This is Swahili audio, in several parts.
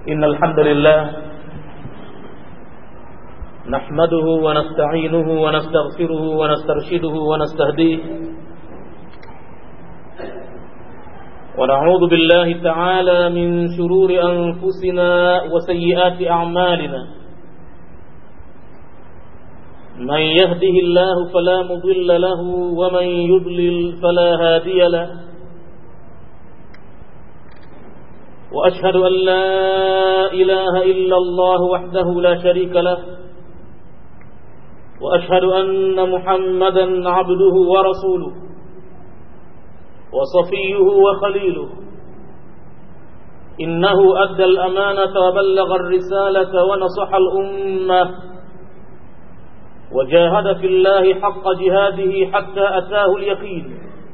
إن الحمد لله نحمده ونستعينه ونستغفره ونسترشده ونستهديه ونعوذ بالله تعالى من شرور أنفسنا وسيئات أعمالنا من يهده الله فلا مضل له ومن يضلل فلا هادي له وأشهد أن لا إله إلا الله وحده لا شريك له وأشهد أن محمدا عبده ورسوله وصفيه وخليله إنه أدى الأمانة وبلغ الرسالة ونصح الأمة وجاهد في الله حق جهاده حتى أتاه اليقين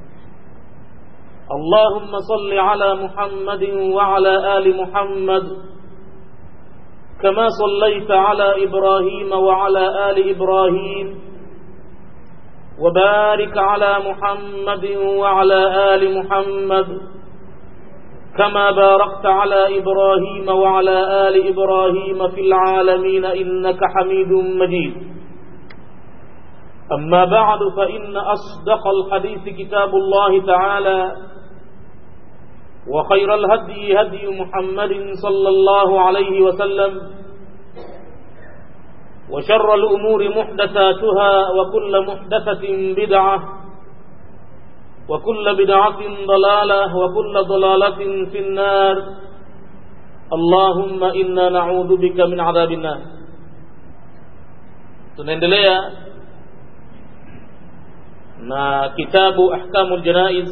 اللهم صل على محمد وعلى آل محمد كما صليت على إبراهيم وعلى آل إبراهيم وبارك على محمد وعلى آل محمد كما باركت على إبراهيم وعلى آل إبراهيم في العالمين إنك حميد مجيد أما بعد فإن أصدق الحديث كتاب الله تعالى وخير الهدي هدي محمد صلى الله عليه وسلم وشر الأمور محدثاتها وكل محدثة بدعة وكل بدعة ضلالة وكل ضلالة في النار اللهم إنا نعوذ بك من عذاب النار tunaendelea na kitabu ahkamul janaiz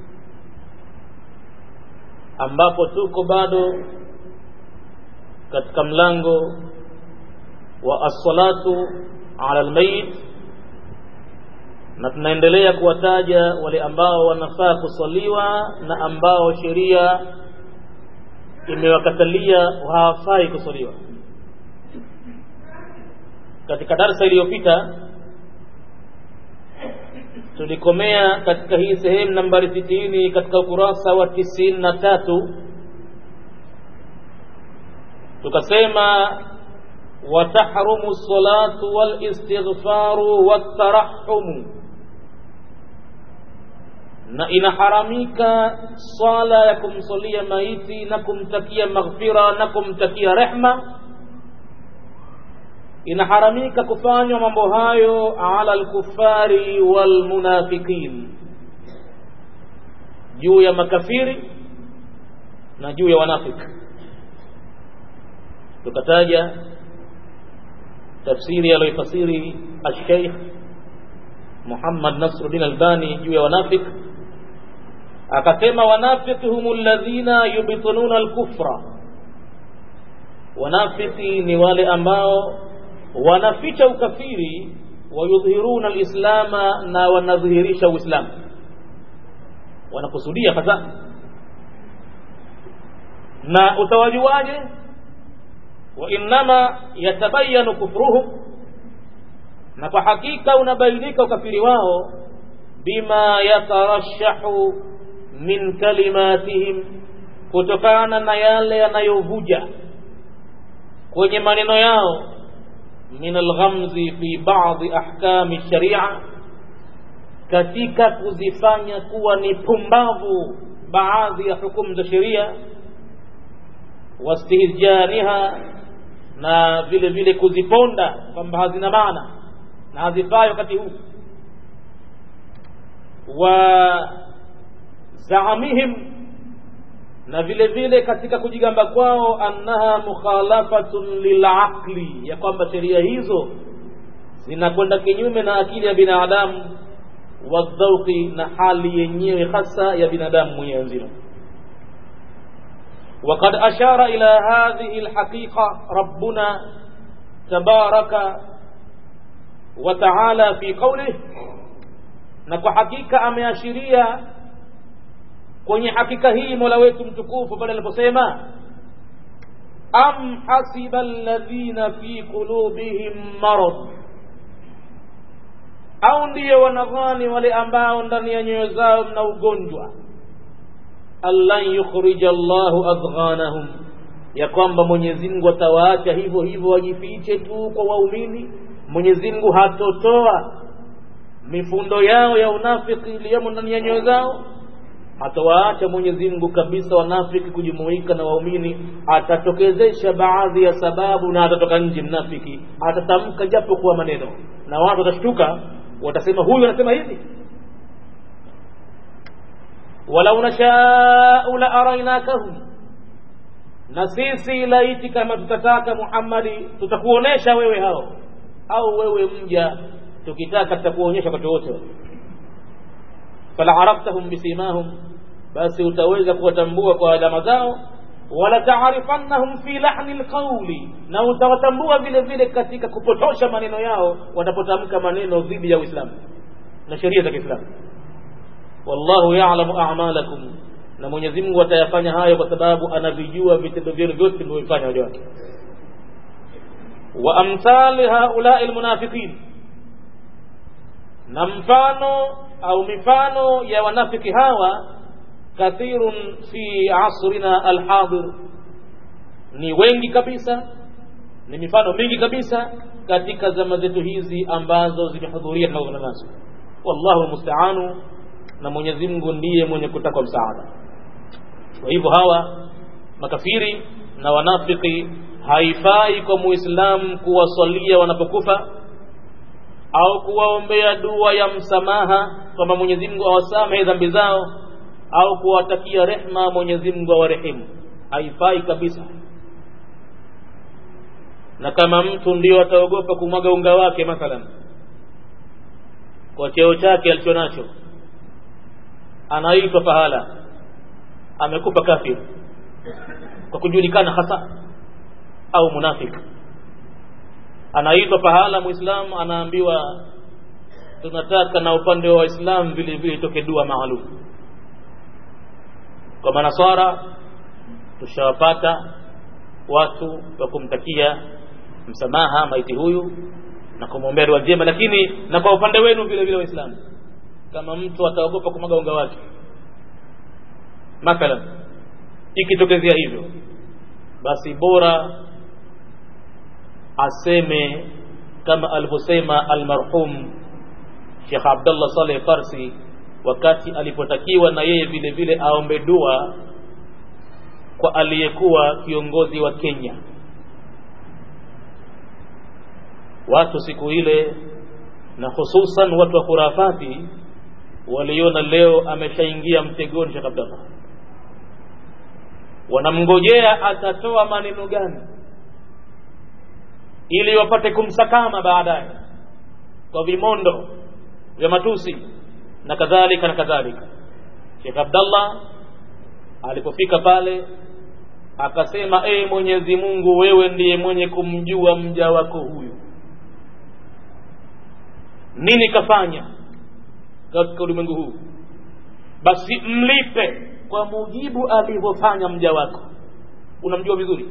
ambapo tuko bado katika mlango wa as-salatu ala al-mayit na tunaendelea kuwataja wale ambao wanafaa kusaliwa na ambao sheria imewakatalia hawafai kusaliwa katika darsa iliyopita tulikomea katika hii sehemu nambari sitini katika ukurasa wa tisini na tatu tukasema watahrumu salatu walistighfaru watarahumu na inaharamika swala ya kumsalia maiti na kumtakia maghfira na kumtakia rehma inaharamika kufanywa mambo hayo ala alkufari walmunafiqin juu ya makafiri na juu ya wanafiki tukataja tafsiri aliyoifasiri alsheikh Muhammad Nasruddin Albani juu ya wanafiki akasema wanafiki humu alladhina yubtinuna alkufra wanafiki ni wale ambao wanaficha ukafiri wayudhhiruna alislama na wanadhihirisha uislamu wanakusudia hasa na utawajuaje wa innama yatabayanu kufruhum na kwa hakika unabainika ukafiri wao bima yatarashahu min kalimatihim kutokana na yale yanayovuja kwenye maneno yao min alghamzi fi ba'dhi ahkami sharia katika kuzifanya kuwa ni pumbavu baadhi ya hukumu za sheria wastihjaniha na vile vile kuziponda kwamba hazina maana na hazifai wakati huu wa zaamihim na vile vile katika kujigamba kwao annaha mukhalafatun lilaqli ya kwamba sheria hizo zinakwenda kinyume na akili ya binadamu wadhauqi na hali yenyewe hasa ya binadamu mwenyewe nzima وقد أشار إلى هذه الحقيقة ربنا تبارك وتعالى في قوله نكو حقيقة أمياشرية kwenye hakika hii mola wetu mtukufu pale aliposema am hasiba alladhina fi qulubihim marad au ndiyo wanadhani wale ambao ndani ya nyoyo zao mna ugonjwa allan yukhrija Allahu adghanahum ya kwamba Mwenyezi Mungu atawaacha hivyo hivyo wajifiche tu kwa waumini Mwenyezi Mungu hatotoa mifundo yao ya unafiki iliyomo ndani ya nyoyo zao hatawaacha Mwenyezi Mungu kabisa wanafiki kujumuika na waumini atatokezesha baadhi ya sababu na atatoka nje mnafiki atatamka japo kuwa maneno na watu watashtuka watasema huyu anasema hivi walau nashau la arainakahum na sisi laiti kama tutataka Muhammadi tutakuonesha wewe hao au wewe mja tukitaka tutakuonyesha wakati wote fala araftahum bisimahum basi utaweza kuwatambua kwa alama zao wala taarifannahum fi lahni lqauli na utawatambua vile vile katika kupotosha maneno yao watapotamka maneno dhidi ya Uislamu na sheria za Kiislamu wallahu ya'lamu a'malakum na Mwenyezi Mungu atayafanya hayo kwa sababu anavijua vitendo vyenu vyote mlivyofanya waja wake wa amthali haulai almunafiqin na mfano au mifano ya wanafiki hawa kathirun fi asrina alhadir ni wengi kabisa ni mifano mingi kabisa katika zama zetu hizi ambazo zimehudhuria tunazoona nazo wallahu musta'anu na Mwenyezi Mungu ndiye mwenye kutakwa msaada kwa hivyo hawa makafiri na wanafiki haifai kwa muislamu kuwasalia wanapokufa au kuwaombea dua ya msamaha kwamba Mwenyezi Mungu awasamehe dhambi zao au kuwatakia rehma Mwenyezi Mungu awarehemu haifai kabisa na kama mtu ndio ataogopa kumwaga unga wake mathalan kwa cheo chake alichonacho anaitwa pahala amekupa kafir kwa kujulikana hasa au munafiki anaitwa pahala muislamu anaambiwa tunataka na upande wa waislamu vile vile itoke dua maalum kwa manasara tushawapata watu wa kumtakia msamaha maiti huyu na kumwombea dua njema lakini na kwa upande wenu vile vile waislamu kama mtu ataogopa kumwaga unga wake mathalan ikitokezea hivyo basi bora aseme kama alivyosema almarhum Sheikh Abdullah Saleh Farsi wakati alipotakiwa na yeye vile vile aombe dua kwa aliyekuwa kiongozi wa Kenya watu siku ile na hususan watu wa khurafati waliona leo ameshaingia mtegoni Sheikh Abdullah wanamngojea atatoa maneno gani ili wapate kumsakama baadaye kwa vimondo vya matusi na kadhalika na kadhalika Sheikh Abdallah alipofika pale akasema ee Mwenyezi Mungu wewe ndiye mwenye kumjua mja wako huyu nini kafanya katika ulimwengu huu basi mlipe kwa mujibu alivyofanya mja wako unamjua vizuri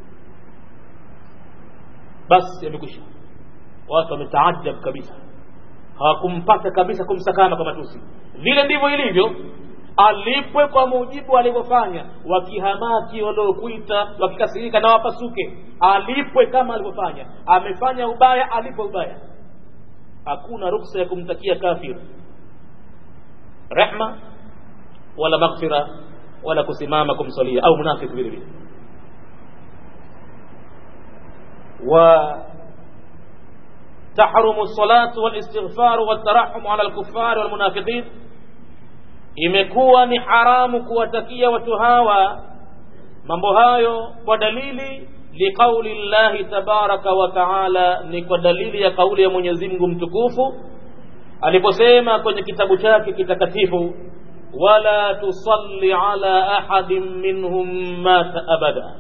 basi yamekwisha watu wametaajab kabisa hawakumpata kabisa kumsakama kwa matusi vile ndivyo ilivyo alipwe kwa mujibu alivyofanya wakihamaki waliokuita wakikasirika na wapasuke alipwe kama alivyofanya amefanya ubaya alipwe ubaya hakuna ruksa ya kumtakia kafir rehma wala maghfira wala kusimama kumsalia au munafiki vile vile وتحرم الصلاة والاستغفار والترحم على الكفار والمنافقين imekuwa ni haramu kuwatakia watu hawa mambo hayo kwa dalili liqauli llahi tabaraka wa taala ni kwa dalili ya kauli ya Mwenyezi Mungu mtukufu aliposema kwenye kitabu chake kitakatifu wala tusalli ala ahadin minhum mata abada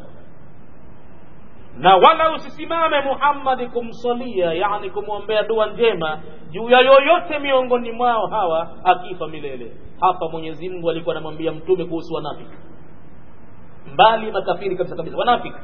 na wala usisimame Muhammad kumsalia yani kumwombea dua njema juu ya yoyote miongoni mwao hawa akifa milele hapa Mwenyezi Mungu alikuwa anamwambia mtume kuhusu wanafiki mbali makafiri kabisa kabisa wanafiki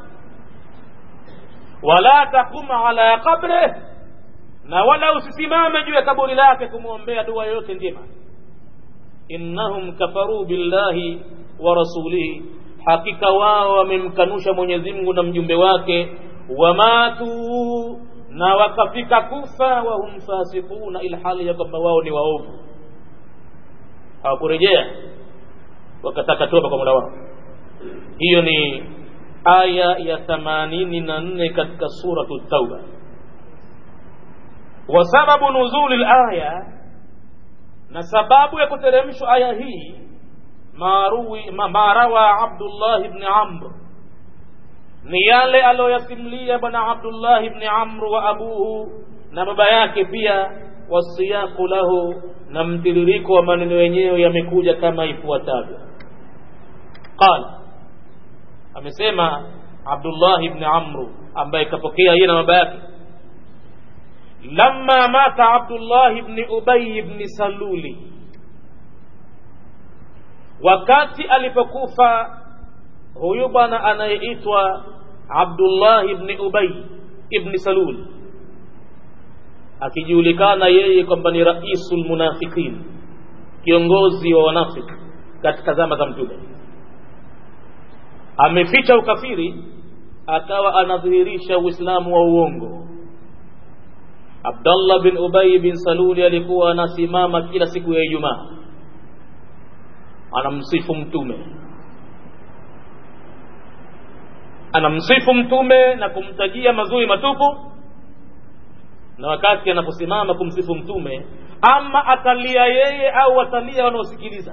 wala takuma ala qabre na wala usisimame juu ya kaburi lake kumwombea dua yoyote njema innahum kafaru billahi wa rasulihi hakika wao wamemkanusha mwenyezi mungu na mjumbe wake wamatu na wakafika kufa wahum fasikuna ilhali ya kwamba wao ni waovu hawakurejea wakataka toba kwa mola wao hiyo ni aya ya themanini na nne katika suratu tauba wa sababu nuzuli laya na sababu ya kuteremshwa aya hii ma rawa abdullah bni amr ni yale aliyoyasimulia bwana abdullah bni amr wa abuhu na baba yake pia wasiyaku lahu na mtiririko wa maneno yenyewe yamekuja kama ifuatavyo qala amesema abdullah bni amru ambaye kapokea yeye na baba yake lamma mata abdullah bni ubay bni saluli wakati alipokufa huyu bwana anayeitwa abdullah ibni ubay ibni salul akijulikana yeye kwamba ni raisu lmunafiqin kiongozi wa wanafiki katika zama za mtume ameficha ukafiri akawa anadhihirisha uislamu wa uongo abdallah bin ubay bin saluli alikuwa anasimama kila siku ya ijumaa anamsifu mtume anamsifu mtume na kumtajia mazuri matupu na wakati anaposimama kumsifu mtume ama atalia yeye au atalia wanaosikiliza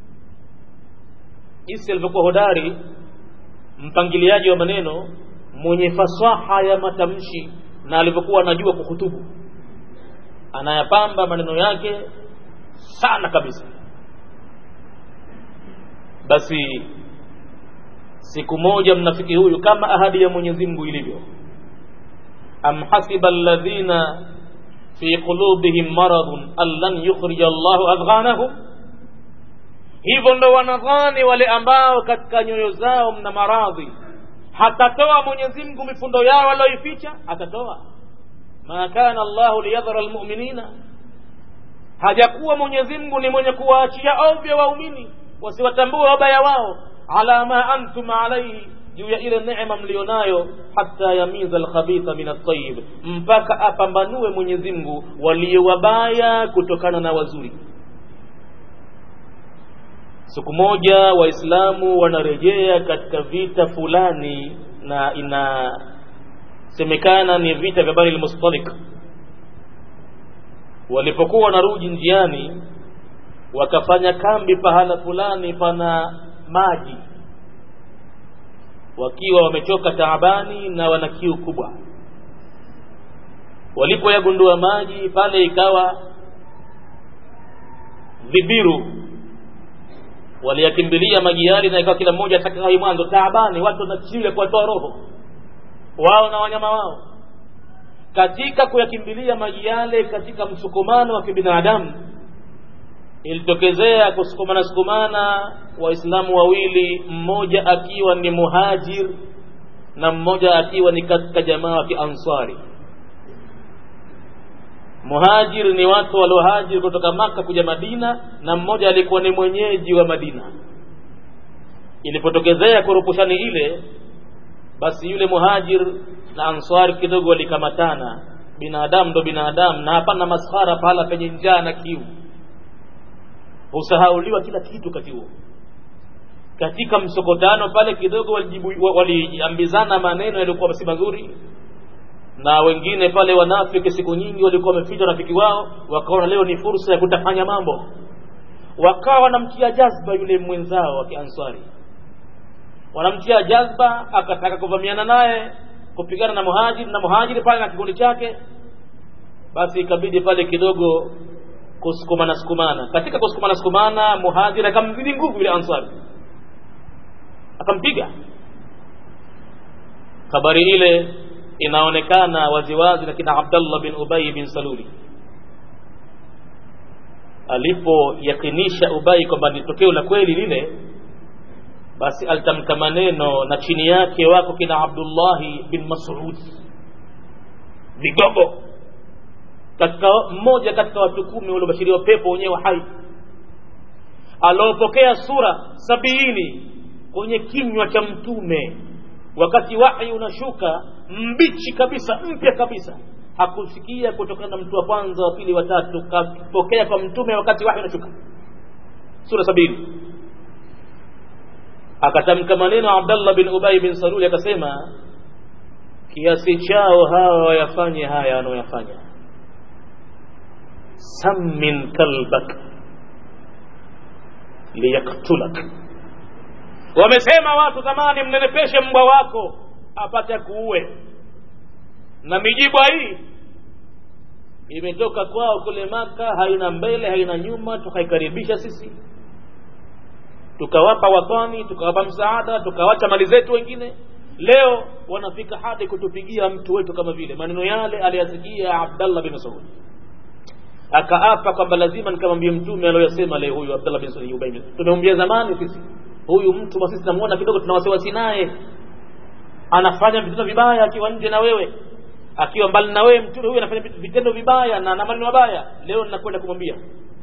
jinsi alivyokuwa hodari mpangiliaji wa maneno mwenye fasaha ya matamshi na alivyokuwa anajua kuhutubu anayapamba maneno yake sana kabisa basi siku moja mnafiki huyu kama ahadi ya mwenyezi mungu ilivyo am hasiba alladhina fi qulubihim maradun an lan yukhrija llahu adghanahum hivyo ndo wanadhani wale ambao katika nyoyo zao mna maradhi hatatoa mwenyezi mungu mifundo yao walioificha atatoa ma kana llahu liyadhara lmuminina hajakuwa mwenyezi mungu ni mwenye kuwaachia ovyo waumini wasiwatambue wabaya wao ala ma antum alaihi juu ya ile neema mlionayo hata yamiza alkhabitha min altayib mpaka apambanue mwenyezi mungu walio wabaya kutokana na wazuri siku moja waislamu wanarejea katika vita fulani na inasemekana ni vita vya bani lmustalik walipokuwa wanarudi njiani wakafanya kambi pahala fulani pana maji wakiwa wamechoka taabani na wana kiu kubwa walipoyagundua maji pale ikawa vibiru waliyakimbilia maji yale na ikawa kila mmoja atakaai mwanzo taabani watu wanachilia kuwatoa roho wao na wanyama wao katika kuyakimbilia maji yale katika msukumano wa kibinadamu ilitokezea kusukumana sukumana waislamu wawili mmoja akiwa ni muhajir na mmoja akiwa ni katika jamaa wa kiansari muhajir ni watu waliohajiri kutoka maka kuja madina na mmoja alikuwa ni mwenyeji wa madina ilipotokezea kurupushani ile basi yule muhajir na ansari kidogo walikamatana binadamu ndo binadamu na hapana maskhara pahala penye njaa na kiu husahauliwa kila kitu kati huo katika msokotano pale kidogo waliambizana maneno yaliyokuwa si mazuri na wengine pale wanafiki siku nyingi walikuwa wameficha rafiki wao wakaona leo ni fursa ya kutafanya mambo wakawa wanamtia jazba yule mwenzao wa kiansari wanamtia jazba akataka kuvamiana naye kupigana na muhajiri na muhajiri pale na kikundi chake basi ikabidi pale kidogo kusukumana sukumana katika kusukumana sukumana muhajiri akamzidi nguvu yule ansari akampiga habari ile inaonekana waziwazi na kina abdallah bin ubai bin saluli alipoyakinisha ubai kwamba ni tokeo la kweli lile basi alitamka maneno na chini yake wako kina abdullahi bin masud vigogo katika mmoja katika watu kumi waliobashiriwa pepo wenyewe hai aliopokea sura sabiini kwenye kinywa cha mtume wakati wahi unashuka mbichi kabisa mpya kabisa hakusikia kutokana na mtu wa kwanza wa pili wa tatu kapokea kwa mtume wakati wahi unashuka sura sabini akatamka maneno abdallah bin ubay bin saluli akasema kiasi chao hawa wayafanye haya wanaoyafanya sammin kalbak liyaktulak wamesema watu zamani mnenepeshe mbwa wako apate kuue na mijibwa hii imetoka kwao kule maka haina mbele haina nyuma tukaikaribisha sisi tukawapa watani tukawapa msaada tukawacha mali zetu wengine leo wanafika hadi kutupigia mtu wetu kama vile maneno yale aliyasikia abdallah bin masud akaapa kwamba lazima nikamwambie mtume aliyoyasema leo huyu abdallah bin masud ubay tumemwambia zamani sisi huyu mtu basi tunamuona kidogo tuna wasiwasi naye anafanya vitendo vibaya akiwa nje na wewe akiwa mbali na wewe mtume huyu anafanya vitendo vibaya na na maneno mabaya leo ninakwenda kumwambia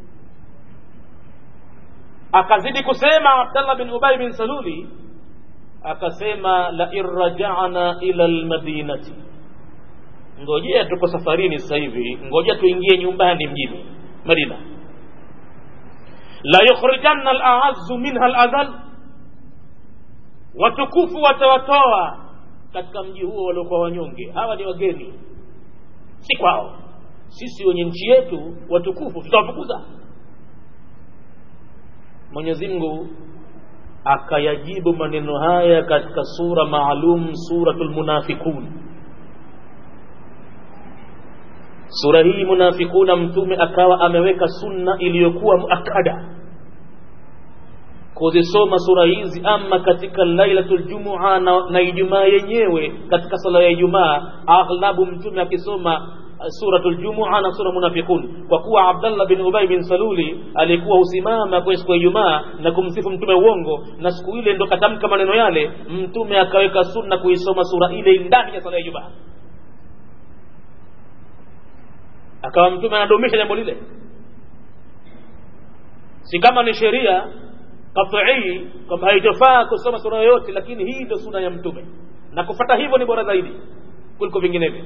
akazidi kusema abdallah bin ubay bin saluli akasema la irrajana ila almadinati ngojea tuko safarini sasa hivi ngojea tuingie nyumbani mjini madina la yukhrijanna alaazzu minha aladhal watukufu watawatoa katika mji huo waliokuwa wanyonge hawa ni wageni si kwao sisi wenye nchi yetu watukufu tutawafukuza mwenyezi mungu akayajibu maneno haya katika sura maalum suratul munafiqun sura hii munafikuna mtume akawa ameweka sunna iliyokuwa muakada kuzisoma sura hizi ama katika lailatul jumua na, na ijumaa yenyewe katika sala ya ijumaa aghlabu mtume akisoma suratul jumua na sura munafiqun kwa kuwa abdallah bin ubay bin saluli alikuwa husimama kwenye siku ya ijumaa na kumsifu mtume uongo na siku ile ndo katamka maneno yale mtume akaweka sunna kuisoma sura ile ndani ya sala ya ijumaa akawa mtume anadumisha jambo lile si kama ni sheria katii kwamba haitofaa kusoma sura yoyote lakini hii ndio suna ya mtume na kufata hivyo ni bora zaidi kuliko vinginevyo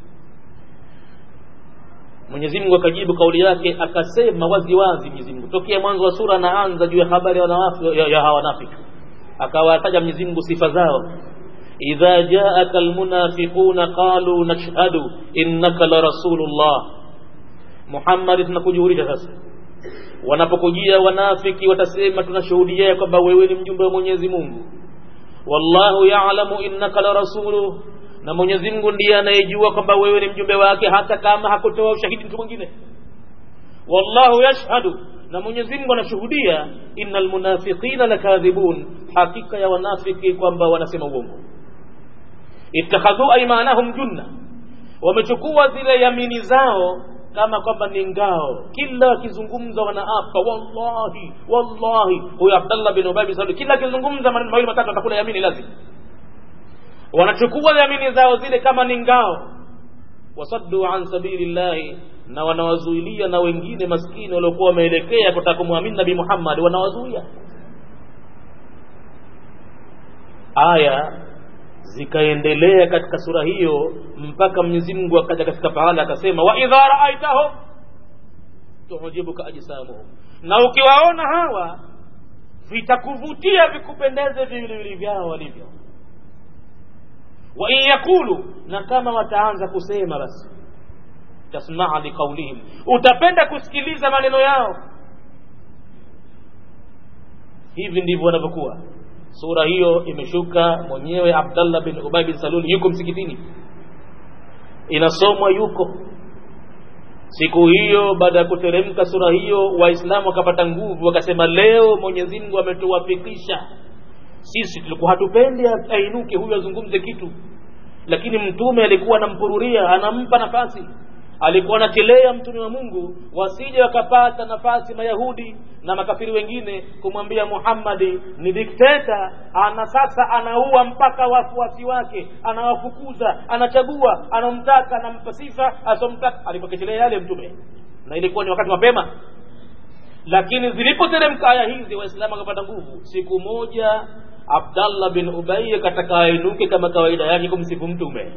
Mwenyezi Mungu akajibu kauli yake akasema wazi wazi Mwenyezi Mungu tokea mwanzo wa sura anaanza juu ya habari ya wanafiki ya, ya hawa wanafiki akawataja Mwenyezi Mungu sifa zao idha jaaka almunafiquna qalu nashhadu innaka la rasulullah Muhammad tunakujuhurisha sasa wanapokujia wanafiki watasema tunashuhudia kwamba wewe ni mjumbe wa Mwenyezi Mungu wallahu ya'lamu innaka la rasuluhu na Mwenyezi Mungu ndiye anayejua kwamba wewe ni mjumbe wake hata kama hakutoa ushahidi mtu mwingine wallahu yashhadu na Mwenyezi Mungu anashuhudia innal munafiqina lakadhibun hakika ya wanafiki kwamba wanasema uongo ittakhadhu aymanahum junna wamechukua zile yamini zao kama kwamba ni ngao kila akizungumza wanaapa wallahi wallahi huyo Abdullah bin Ubay bin Salul kila akizungumza maneno mawili matatu atakula yamini lazima wanachukua yamini zao zile kama ni ngao wasaddu an sabilillahi na wanawazuilia na wengine maskini waliokuwa wameelekea kutaka kumwamini Nabii Muhammad wanawazuia aya zikaendelea katika sura hiyo mpaka Mwenyezi Mungu akaja katika pahala akasema wa idha raaitahum tuhujibuka ajsamuhum na ukiwaona hawa vitakuvutia vikupendeze viwiliwili vyao walivyo wa in yakulu na kama wataanza kusema basi tasmaa liqaulihim utapenda kusikiliza maneno yao hivi ndivyo wanavyokuwa sura hiyo imeshuka mwenyewe Abdallah bin Ubay bin Salul yuko msikitini inasomwa yuko siku hiyo baada ya kuteremka sura hiyo waislamu wakapata nguvu wakasema leo Mwenyezi Mungu ametuwafikisha sisi tulikuwa hatupendi ainuke huyu azungumze kitu lakini mtume alikuwa anampururia anampa nafasi alikuwa anachelea mtume wa Mungu wasije wakapata nafasi mayahudi na makafiri wengine kumwambia Muhammadi ni dikteta ana sasa anaua mpaka wafuasi wake anawafukuza anachagua anamtaka anampa sifa asomtaka alipokechelea yale mtume na ilikuwa ni wakati mapema lakini zilipoteremka aya hizi waislamu wakapata nguvu siku moja abdallah bin ubay kataka ainuke kama kawaida yake kumsifu mtume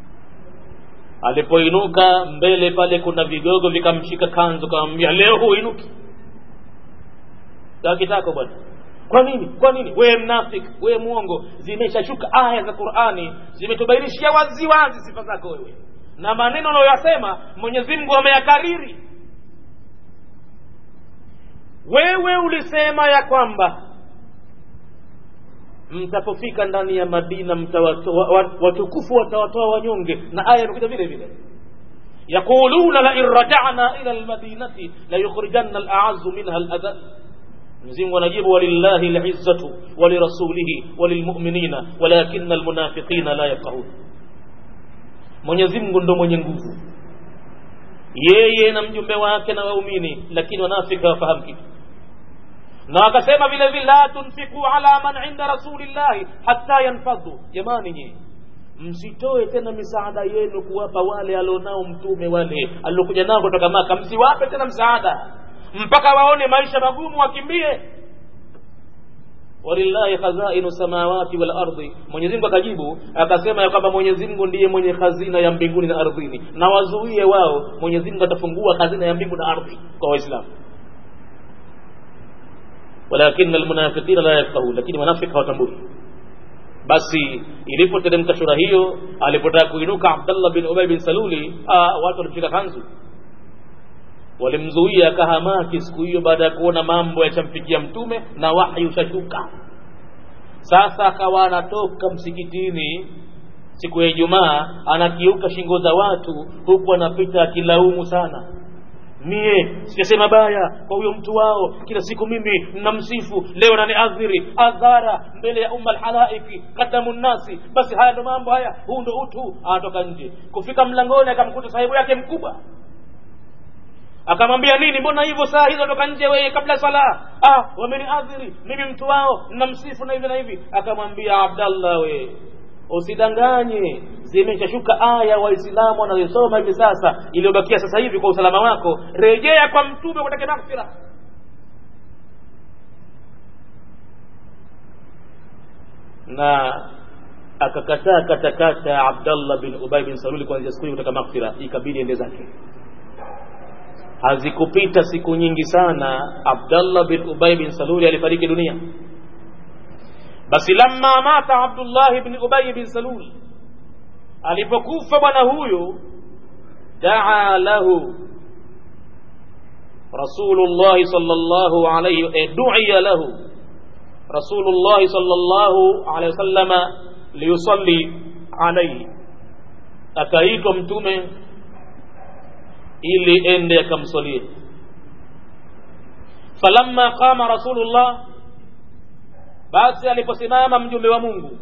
alipoinuka mbele pale kuna vigogo vikamshika kanzu kamwambia leo huinuki takitako bwana kwa nini kwa nini wewe mnafik wewe mwongo zimeshashuka aya za qurani zimetubainishia wazi wazi sifa zako wewe na maneno unayoyasema mwenyezi mungu ameyakariri wewe ulisema ya kwamba mtapofika ndani ya madina mtawatoa watukufu watawatoa wanyonge na aya imekuja vile vile yaquluna lain rajana ila lmadinati layukhrijanna alazu minha aladhal mzingu anajibu walillahi lizzatu walirasulihi walilmuminina walakina almunafiqina la yafqahun mwenyezi mungu ndo mwenye nguvu yeye na mjumbe wake na waumini lakini wanafika wafahamu kitu na akasema vile vile la tunfiku ala man inda rasulillahi hatta yanfadhu jamani nyinyi msitoe tena misaada yenu kuwapa wale alionao mtume wale aliokuja nao kutoka maka msiwape tena msaada mpaka waone maisha magumu wakimbie walillahi khazainu samawati wal ardi mwenyezi mungu akajibu akasema ya kwamba mwenyezi mungu ndiye mwenye khazina ya mbinguni na ardhini na wazuie wao mwenyezi mungu atafungua khazina ya mbingu na ardhi kwa waislamu walakin almunafiqina la yafqahun lakini wanafiki hawatambui basi ilipoteremka shura hiyo alipotaka kuinuka abdallah bin ubay bin saluli aa, watu walimshika kanzu walimzuia akahamaki siku hiyo baada ya kuona mambo yachamfikia mtume na wahyi ushashuka sasa akawa anatoka msikitini siku ya ijumaa anakiuka shingo za watu huku anapita akilaumu sana mie sijasema baya kwa huyo mtu wao kila siku mimi namsifu leo naniadhiri adhara mbele ya umma alhalaiki kadamu nnasi basi haya ndo mambo haya huu ndo utu anatoka nje kufika mlangoni akamkuta sahibu yake mkubwa akamwambia nini mbona hivyo saa hizo toka nje wewe kabla sala ah wameniadhiri mimi mtu wao namsifu na hivi na hivi akamwambia abdallah we usidanganye zimeshashuka aya waislamu wanazosoma hivi sasa iliyobakia sasa hivi kwa usalama wako rejea kwa mtume kutake maghfira na akakataa katakata abdallah bin ubay bin saluli kuanzia siku hiyo kutaka maghfira ikabidi ende zake hazikupita siku nyingi sana abdallah bin ubay bin saluli alifariki dunia basi lamma mata abdullah bin ubay bin salul alipokufa bwana huyu daa lahu rasulullah sallallahu alayhi eh, du'iya lahu rasulullah sallallahu alayhi wasallama liyusalli alayhi akaitwa mtume ili ende akamswalie falamma qama rasulullah basi aliposimama mjumbe wa mungu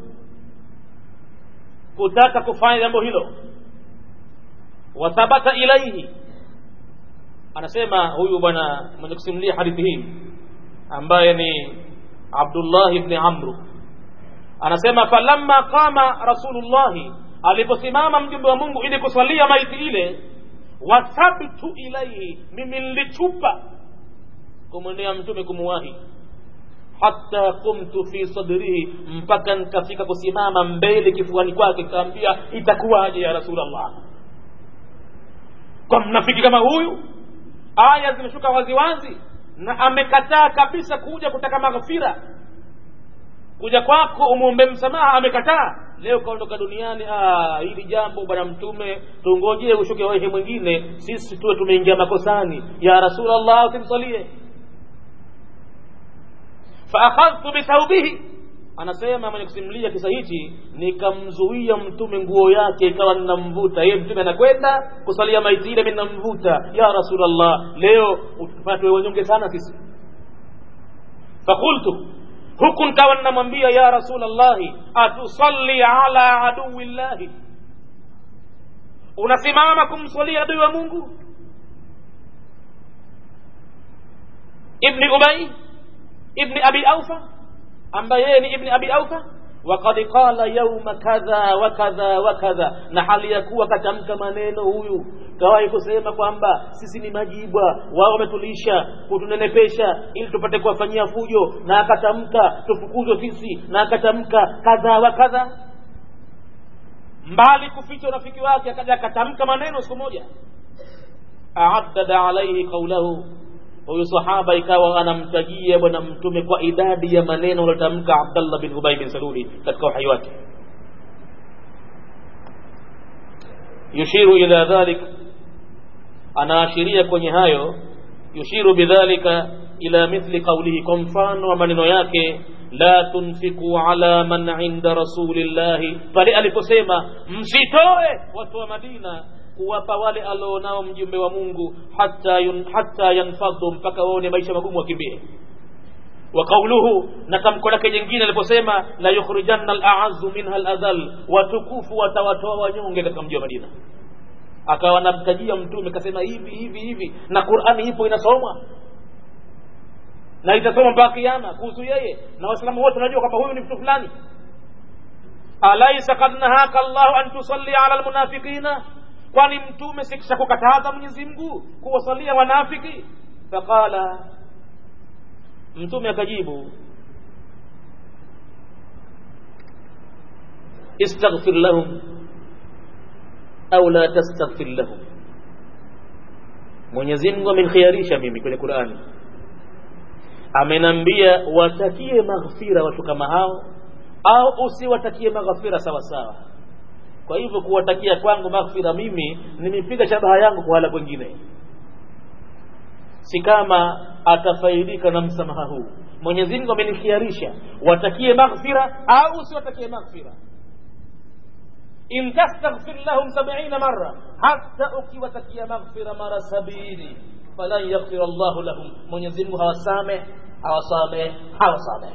kutaka kufanya jambo hilo wathabata ilaihi anasema huyu bwana mwenye kusimulia hadithi hii ambaye ni abdullah ibni amru anasema falamma qama rasulullahi aliposimama mjumbe wa mungu ili kuswalia maiti ile wathabtu ilaihi mimi nilichupa kumwendea mtume kumuwahi hata kumtu fi sadrihi mpaka nikafika kusimama mbele kifuani kwake nikaambia itakuwaje ya rasulllah kwa mnafiki kama huyu aya zimeshuka waziwazi na amekataa kabisa kuja kutaka maghfira kuja kwako umwombe msamaha amekataa leo kaondoka duniani ah, hili jambo bwana mtume tungojee ushuke wehe mwingine sisi tuwe tumeingia makosani ya rasulllah usimsalie faakhadhtu bithaubihi anasema mwenye kusimulia kisa hichi nikamzuia mtume nguo yake ikawa ninamvuta yeye mtume anakwenda kusalia maiti ile ninamvuta ya rasulllah leo utupatwe wanyonge sana sisi fakultu huku nkawa ninamwambia ya rasulllahi atusalli ala aduwi llahi unasimama kumswalia adui wa mungu ibni ubai ibni abi aufa ambaye yeye ni ibni abi aufa wakad qala yauma kadha wa kadha wa kadha na hali ya kuwa katamka maneno huyu kawahi kusema kwamba sisi ni majibwa wao wametulisha kutunenepesha ili tupate kuwafanyia fujo na akatamka tufukuzwe sisi na akatamka kadha wa kadha mbali kuficha urafiki wake akaja akatamka maneno siku moja aaddada alaihi qaulahu huyu sahaba ikawa anamtajia bwana mtume kwa idadi ya maneno aliotamka abdallah bin ubay bin saluli katika uhai wake yushiru ila dhalik anaashiria kwenye hayo yushiru bidhalika ila mithli qaulihi kwa mfano wa maneno yake la tunfiku ala man inda rasulillahi pale aliposema msitoe watu wa madina kuwapa wale alionao mjumbe wa mungu hata, yun, hata yanfadhu mpaka waone maisha magumu wakimbie wa qauluhu na tamko lake jingine aliposema la yukhrijanna al-a'azzu minha al-adhal watukufu watawatoa wanyonge katika mji wa Madina akawa namtajia mtume kasema hivi hivi hivi na Qur'ani ipo inasomwa na itasoma mpaka kiyama kuhusu yeye na waislamu wote wanajua kwamba huyu ni mtu fulani alaysa qad nahaka Allahu an tusalli ala almunafiqina kwani mtume sikisha kukataza Mwenyezi Mungu kuwasalia wanafiki faqala mtume akajibu istaghfir lahum au la tastaghfir lahum Mwenyezi Mungu amenikhiarisha mimi kwenye Qur'ani amenambia watakie maghfira watu kama hao au usiwatakie maghfira sawa sawa kwa hivyo kuwatakia kwangu maghfira mimi nimepiga shabaha yangu kwa hala kwengine si kama atafaidika na msamaha huu Mwenyezi Mungu amenikhiarisha watakie maghfira au usiwatakie maghfira in tastaghfir lahum 70 marra hata ukiwatakia maghfira mara sabini falan yaghfir Allah lahum Mwenyezi Mungu hawasame hawasame hawasame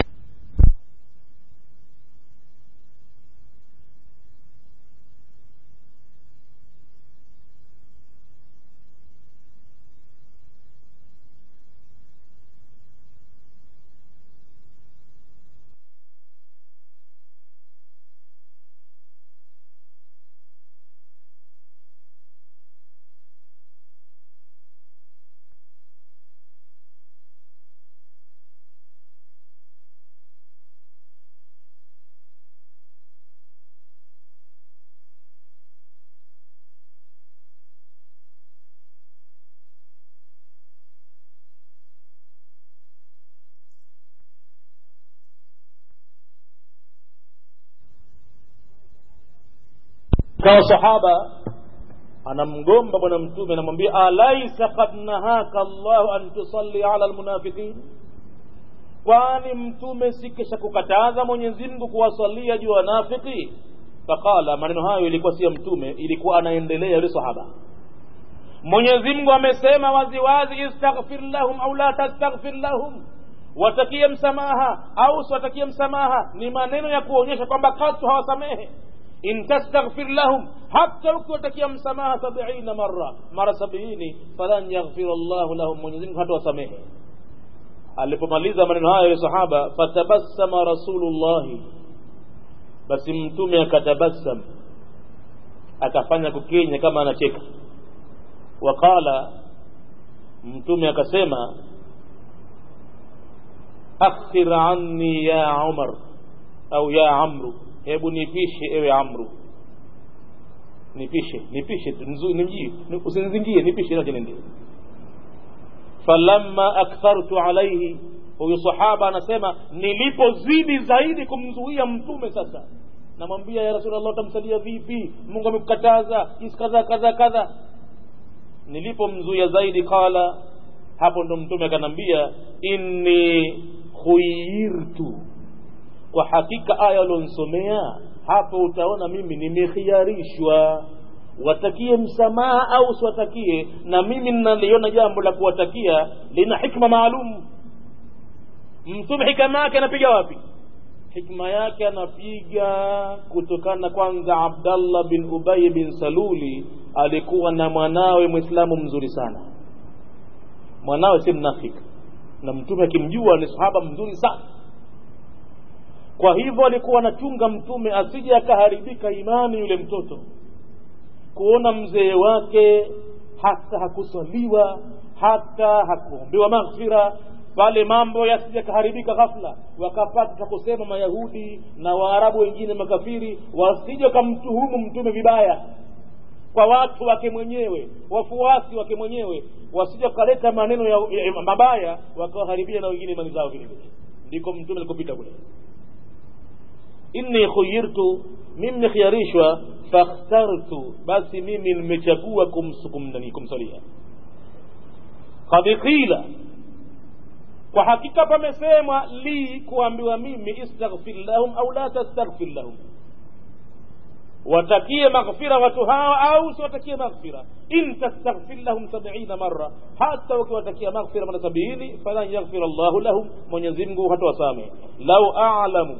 kawa sahaba anamgomba bwana mtume anamwambia alaisa kad nahaka llahu an tusalli ala lmunafiqin kwani mtume sikisha kukataza mwenyezi mungu kuwasalia juu wanafiki faqala maneno hayo ilikuwa si ya mtume ilikuwa anaendelea yule sahaba mwenyezi mungu amesema waziwazi istaghfir lahum au la tastaghfir lahum watakie msamaha au usiwatakie msamaha ni maneno ya kuonyesha kwamba katu hawasamehe in tastaghfir lahum hata ukiwatakia msamaha sabiina marra mara sabiini falan yaghfira llahu lahum mwenyezi mungu hata wasamehe alipomaliza maneno hayo ya sahaba fatabassama rasulullahi basi mtume akatabassam akafanya kukenya kama anacheka waqala mtume akasema akhir anni ya umar au ya amru hebu nipishe ewe amru nipishe nipishe nimjii usinizingie nipishe nache nende falamma akthartu alaihi huyu sahaba anasema nilipozidi zaidi kumzuia mtume sasa namwambia ya rasulllah utamsalia vipi mungu amekukataza isi kadha kadha kadha nilipomzuia zaidi qala hapo ndo mtume akanambia inni khuyirtu kwa hakika aya ulionsomea hapo utaona mimi nimekhiarishwa watakie msamaha au usiwatakie na mimi ninaliona jambo la kuwatakia lina hikma maalum mtume hikama yake anapiga wapi hikma yake anapiga kutokana kwanza abdallah bin ubay bin saluli alikuwa na mwanawe mwislamu mzuri sana mwanawe si mnafiki na mtume akimjua ni sahaba mzuri sana kwa hivyo alikuwa anachunga mtume asije akaharibika imani yule mtoto kuona mzee wake hata hakuswaliwa hata hakuombewa maghfira pale mambo yasije kaharibika ghafla wakapata kusema mayahudi na waarabu wengine makafiri wasije wakamtuhumu mtume vibaya kwa watu wake mwenyewe wafuasi wake mwenyewe wasije wakaleta maneno ya, ya mabaya wakawaharibia na wengine imani zao vile vile ndiko mtume alikopita kule inni khuyirtu mimi nikhiarishwa fakhtartu basi mimi nimechagua kumsukumnani kumsalia qad qila kwa hakika pamesemwa li kuambiwa mimi istaghfir lahum au la tastaghfir lahum watakie maghfira watu hawa au usiwatakie maghfira in tastaghfir lahum sabina marra hata ukiwatakia maghfira mara sabini falan yaghfir llahu lahum mwenyezi mungu hatawasamehe lau alamu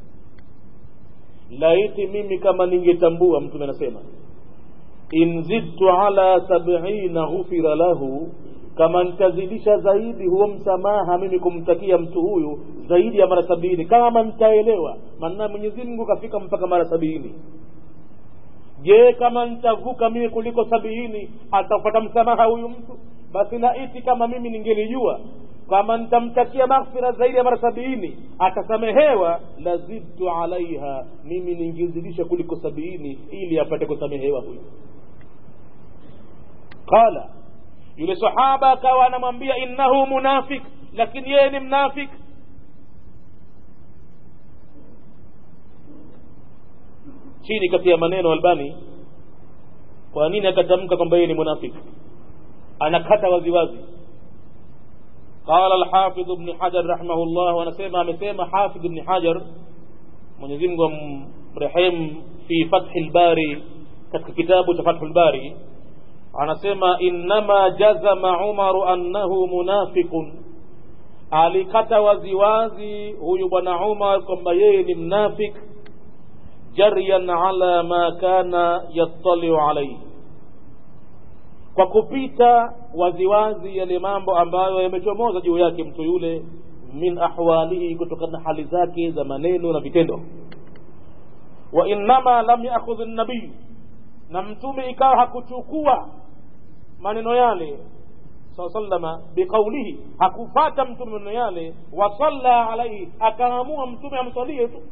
laiti mimi kama ningetambua mtume anasema in zidtu ala sabina ghufira lahu kama nitazidisha zaidi huo msamaha mimi kumtakia mtu huyu zaidi ya mara sabini kama nitaelewa maana mwenyezi mungu kafika mpaka mara sabini je kama nitavuka mimi kuliko sabini atapata msamaha huyu mtu basi laiti kama mimi ningelijua kama nitamtakia maghfira zaidi ya mara sabini atasamehewa lazidtu alaiha mimi ningezidisha kuliko sabini ili apate kusamehewa huyu qala yule sahaba akawa anamwambia innahu munafik lakini yeye ni mnafik chini kati ya maneno albani kwa nini akatamka kwamba yeye ni munafik anakata waziwazi قال الحافظ ابن حجر رحمه الله wanasema amesema hafidh ibn hajar mwenyezi mungu amrehemu fi fathi lbari katika kitabu cha fathu lbari anasema innama jazama umaru annahu munafiqun alikata waziwazi huyu bwana umar kwamba yeye ni mnafik jaryan ala ma kana yattaliu alaihi kwa kupita waziwazi yale mambo ambayo yamechomoza juu yake mtu yule min ahwalihi kutokana na hali zake za maneno na vitendo wa innama lam yakhudh nabiyu na mtume ikawa hakuchukua maneno yale saa sallama biqaulihi hakufata mtume maneno yale wasalla alaihi akaamua mtume amsalie tu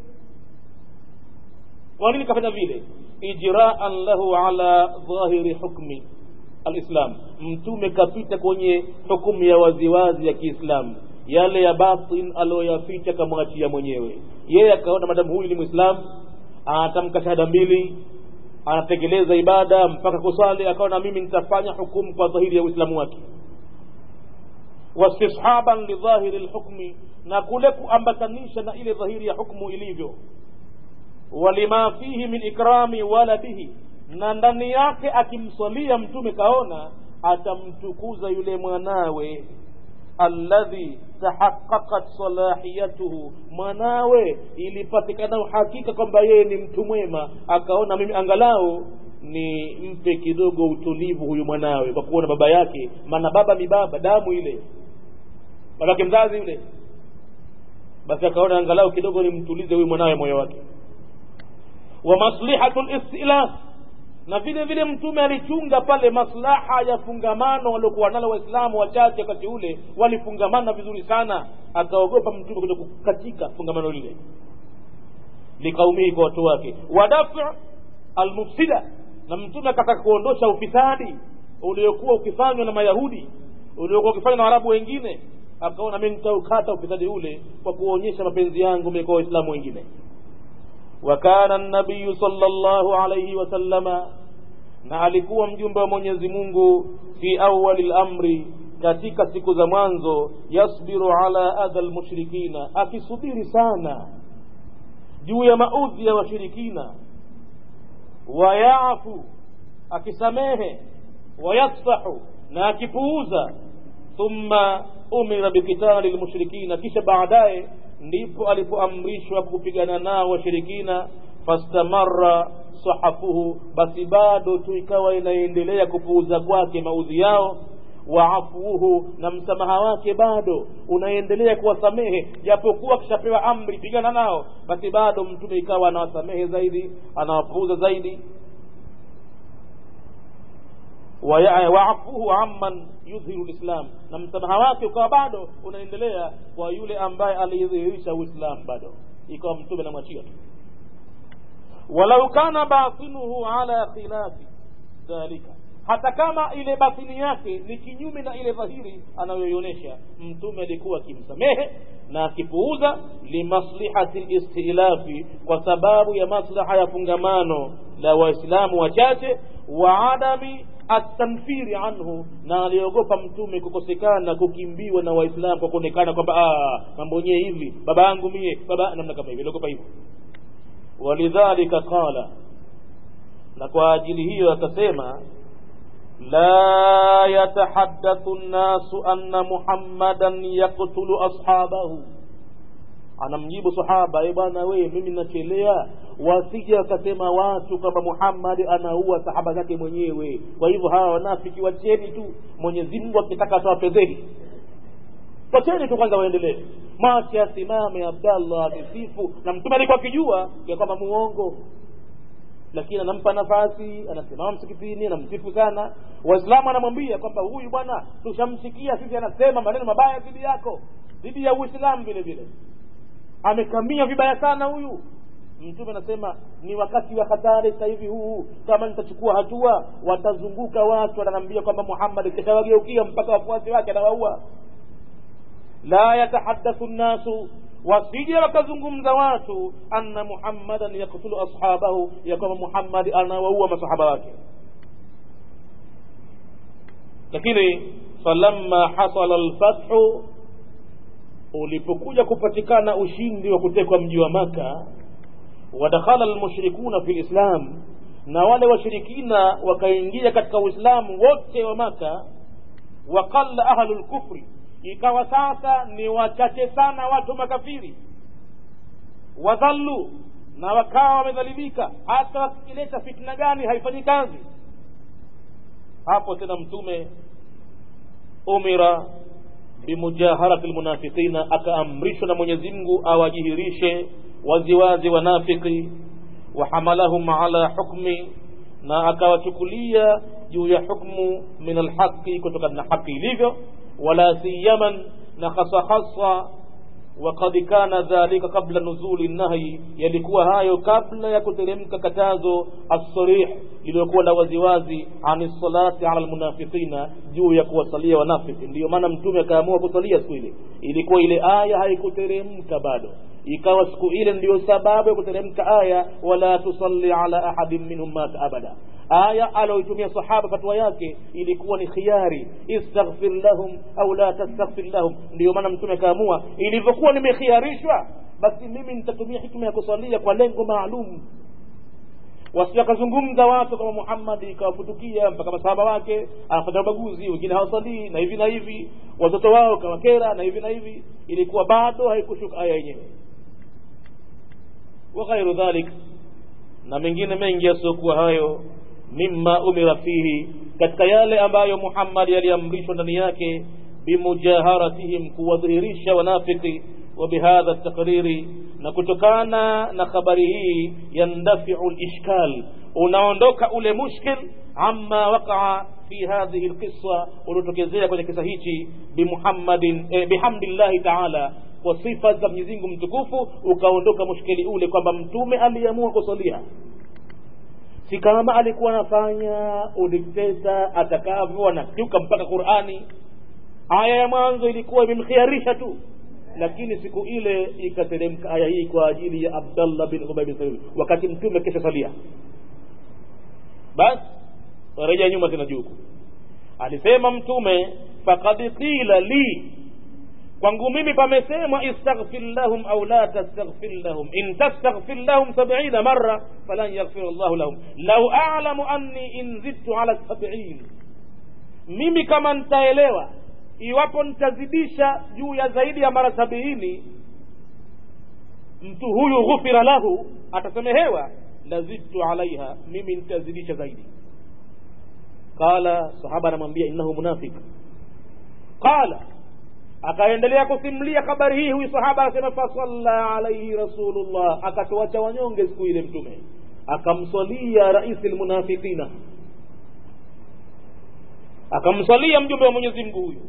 kwa nini kafanya vile ijraan lahu ala dhahiri hukmi alislam mtume kapita kwenye hukumu ya waziwazi ya kiislamu yale ya batin aliyoyaficha kamwachia mwenyewe yeye akaona madamu huyu ni mwislamu anatamka shahada mbili anatekeleza ibada mpaka kusali akaona mimi nitafanya hukumu kwa dhahiri ya uislamu wake wastishaban lidhahiri lhukmi na kule kuambatanisha na ile dhahiri ya hukmu ilivyo walima fihi min ikrami waladihi na ndani yake akimswalia mtume kaona atamtukuza yule mwanawe alladhi tahaqaqat salahiyatuhu mwanawe ilipatikana uhakika kwamba yeye ni mtu mwema akaona mimi angalau ni mpe kidogo utulivu huyu mwanawe kwa kuona baba yake maana baba ni baba damu ile babake mzazi yule basi akaona angalau kidogo nimtulize huyu mwanawe moyo wake wa maslihatu listilaf na vile vile mtume alichunga pale maslaha ya fungamano waliokuwa nalo waislamu wachache wakati ule walifungamana vizuri sana akaogopa mtume kuja kukatika fungamano lile likaumihi kwa watu wake wadafu almufsida na mtume akataka kuondosha ufisadi uliokuwa ukifanywa na mayahudi uliokuwa ukifanywa na warabu wengine akaona mi nitaukata ufisadi ule kwa kuonyesha mapenzi yangu mimi kwa waislamu wengine وكان النبي صلى الله عليه وسلم na alikuwa mjumbe wa mwenyezi mungu fi awali lamri katika siku za mwanzo yasbiru ala adha lmushrikina akisubiri sana juu ya maudhi ya washirikina wayafu akisamehe wayasfahu na akipuuza thumma umira bikitali lmushrikina kisha baadaye ndipo alipoamrishwa kupigana nao washirikina fastamara sahafuhu basi bado tu ikawa inaendelea kupuuza kwake maudhi yao waafuhu na msamaha wake bado unaendelea kuwasamehe japokuwa akishapewa amri pigana nao basi bado mtume ikawa anawasamehe zaidi anawapuuza zaidi waafuhu amman yudhiru lislam na msamaha wake ukawa bado unaendelea kwa yule ambaye alidhihirisha uislam bado ikawa mtume namwachia tu walau kana batinuhu ala khilafi dhalika hata kama ile batini yake ni kinyume na ile dhahiri anayoionyesha mtume alikuwa akimsamehe na akipuuza limaslihati listilafi kwa sababu ya maslaha ya fungamano la waislamu wachache wa adami atanfiri anhu na aliogopa mtume kukosekana kukimbiwa na waislamu kwa kuonekana kwamba mambo yenyewe hivi baba yangu mie baba namna kama hivi aliogopa hivyo walidhalika qala na kwa ajili hiyo akasema la yatahaddathu nnasu anna muhammadan yaktulu ashabahu anamjibu sahaba e bwana wee mimi nachelea wasije wakasema watu kwamba muhammadi anaua sahaba zake mwenyewe kwa hivyo hawa wanafiki wacheni tu mwenyezi mungu akitaka atawapezeni wacheni tu kwanza waendelee mache asimame abdallah akisifu na mtume alikuwa akijua ya kwamba muongo lakini anampa nafasi anasimama msikitini anamsifu sana waislamu anamwambia kwamba huyu bwana tushamsikia sisi anasema maneno mabaya dhidi yako dhidi ya uislamu vile vile amekamia vibaya sana huyu mtume anasema ni wakati wa hatari sasa hivi huu kama nitachukua hatua watazunguka watu wananiambia kwamba muhammad kitawageukia mpaka wafuasi wake anawaua la yatahaddathu nnasu wasije wakazungumza watu anna muhammadan yaktulu ashabahu ya kwamba muhammadi anawaua masahaba wake lakini falamma hasala lfathu ulipokuja kupatikana ushindi wa kutekwa mji wa maka wadakhala lmushrikuna fi lislam na wale washirikina wakaingia katika uislamu wote wa maka waqalla ahlu lkufri ikawa sasa ni wachache sana watu makafiri wadhallu na wakawa wamedhalilika hata wakileta fitna gani haifanyi kazi hapo tena mtume umira bimujaharati lmunafiqina akaamrishwa na mwenyezi mungu awajihirishe waziwazi wanafiki wahamalahum ala hukmi na akawachukulia juu ya hukmu min alhaqi kutokana na haki ilivyo wala siyaman na hasa hasa وقد كان ذلك قبل نزول النهي yalikuwa hayo kabla ya kuteremka katazo as-sarih lililokuwa la waziwazi ani salati ala almunafiqina juu ya kuwasalia wanafiki ndiyo maana mtume akaamua kusalia siku ile ilikuwa ile aya haikuteremka bado ikawa siku ile ndiyo sababu ya kuteremka aya wala tusalli ala ahadin minhum mata abada aya aloitumia sahaba fatwa yake ilikuwa ni khiari istaghfir lahum au la tastaghfir lahum ndiyo maana mtume akaamua ilivyokuwa nimekhiarishwa basi mimi nitatumia hikma ya kusalia kwa lengo maalum wasiwakazungumza watu kama muhammadi ikawafutukia mpaka masahaba wake anafanya ubaguzi wengine hawasalii na hivi na hivi watoto wao kawakera na hivi na hivi ilikuwa bado haikushuka aya yenyewe wa ghairu dhalik na mengine mengi yasiokuwa hayo mima umira fihi katika yale ambayo muhammadi aliamrishwa ndani yake bimujaharatihim kuwadhihirisha wanafiki وبهذا التقرير na kutokana na habari hii yandafiu lishkal unaondoka ule mushkil amma waqaa fi hadhihi lqissa uliotokezea kwenye kisa hichi bimuhammadin eh, bihamdillahi taala kwa sifa za mwenyezi mungu mtukufu ukaondoka mushkili ule kwamba mtume aliamua kusalia si kama alikuwa anafanya udikteta atakavyo anakiuka mpaka qurani aya ya mwanzo ilikuwa imemkhiarisha tu lakini siku ile ikateremka aya hii kwa ajili ya abdallah bin ubay bin salul wakati mtume kesha salia basi reja nyuma tena juu alisema mtume faqad qila li kwangu mimi pamesemwa istaghfir lahum au la tastaghfir lahum in tastaghfir lahum sabina marra falan yaghfir llahu lahum lau alamu anni in zidtu ala sabiin mimi kama nitaelewa iwapo nitazidisha juu ya zaidi ya mara sabiini mtu huyu ghufira lahu atasamehewa lazidtu alaiha mimi nitazidisha zaidi qala sahaba anamwambia innahu munafiq qala akaendelea kusimulia habari hii huyu sahaba akasema fasalla alaihi rasulullah akatuacha wanyonge siku ile mtume akamswalia raisi lmunafiqina akamswalia mjumbe wa mwenyezi mungu huyu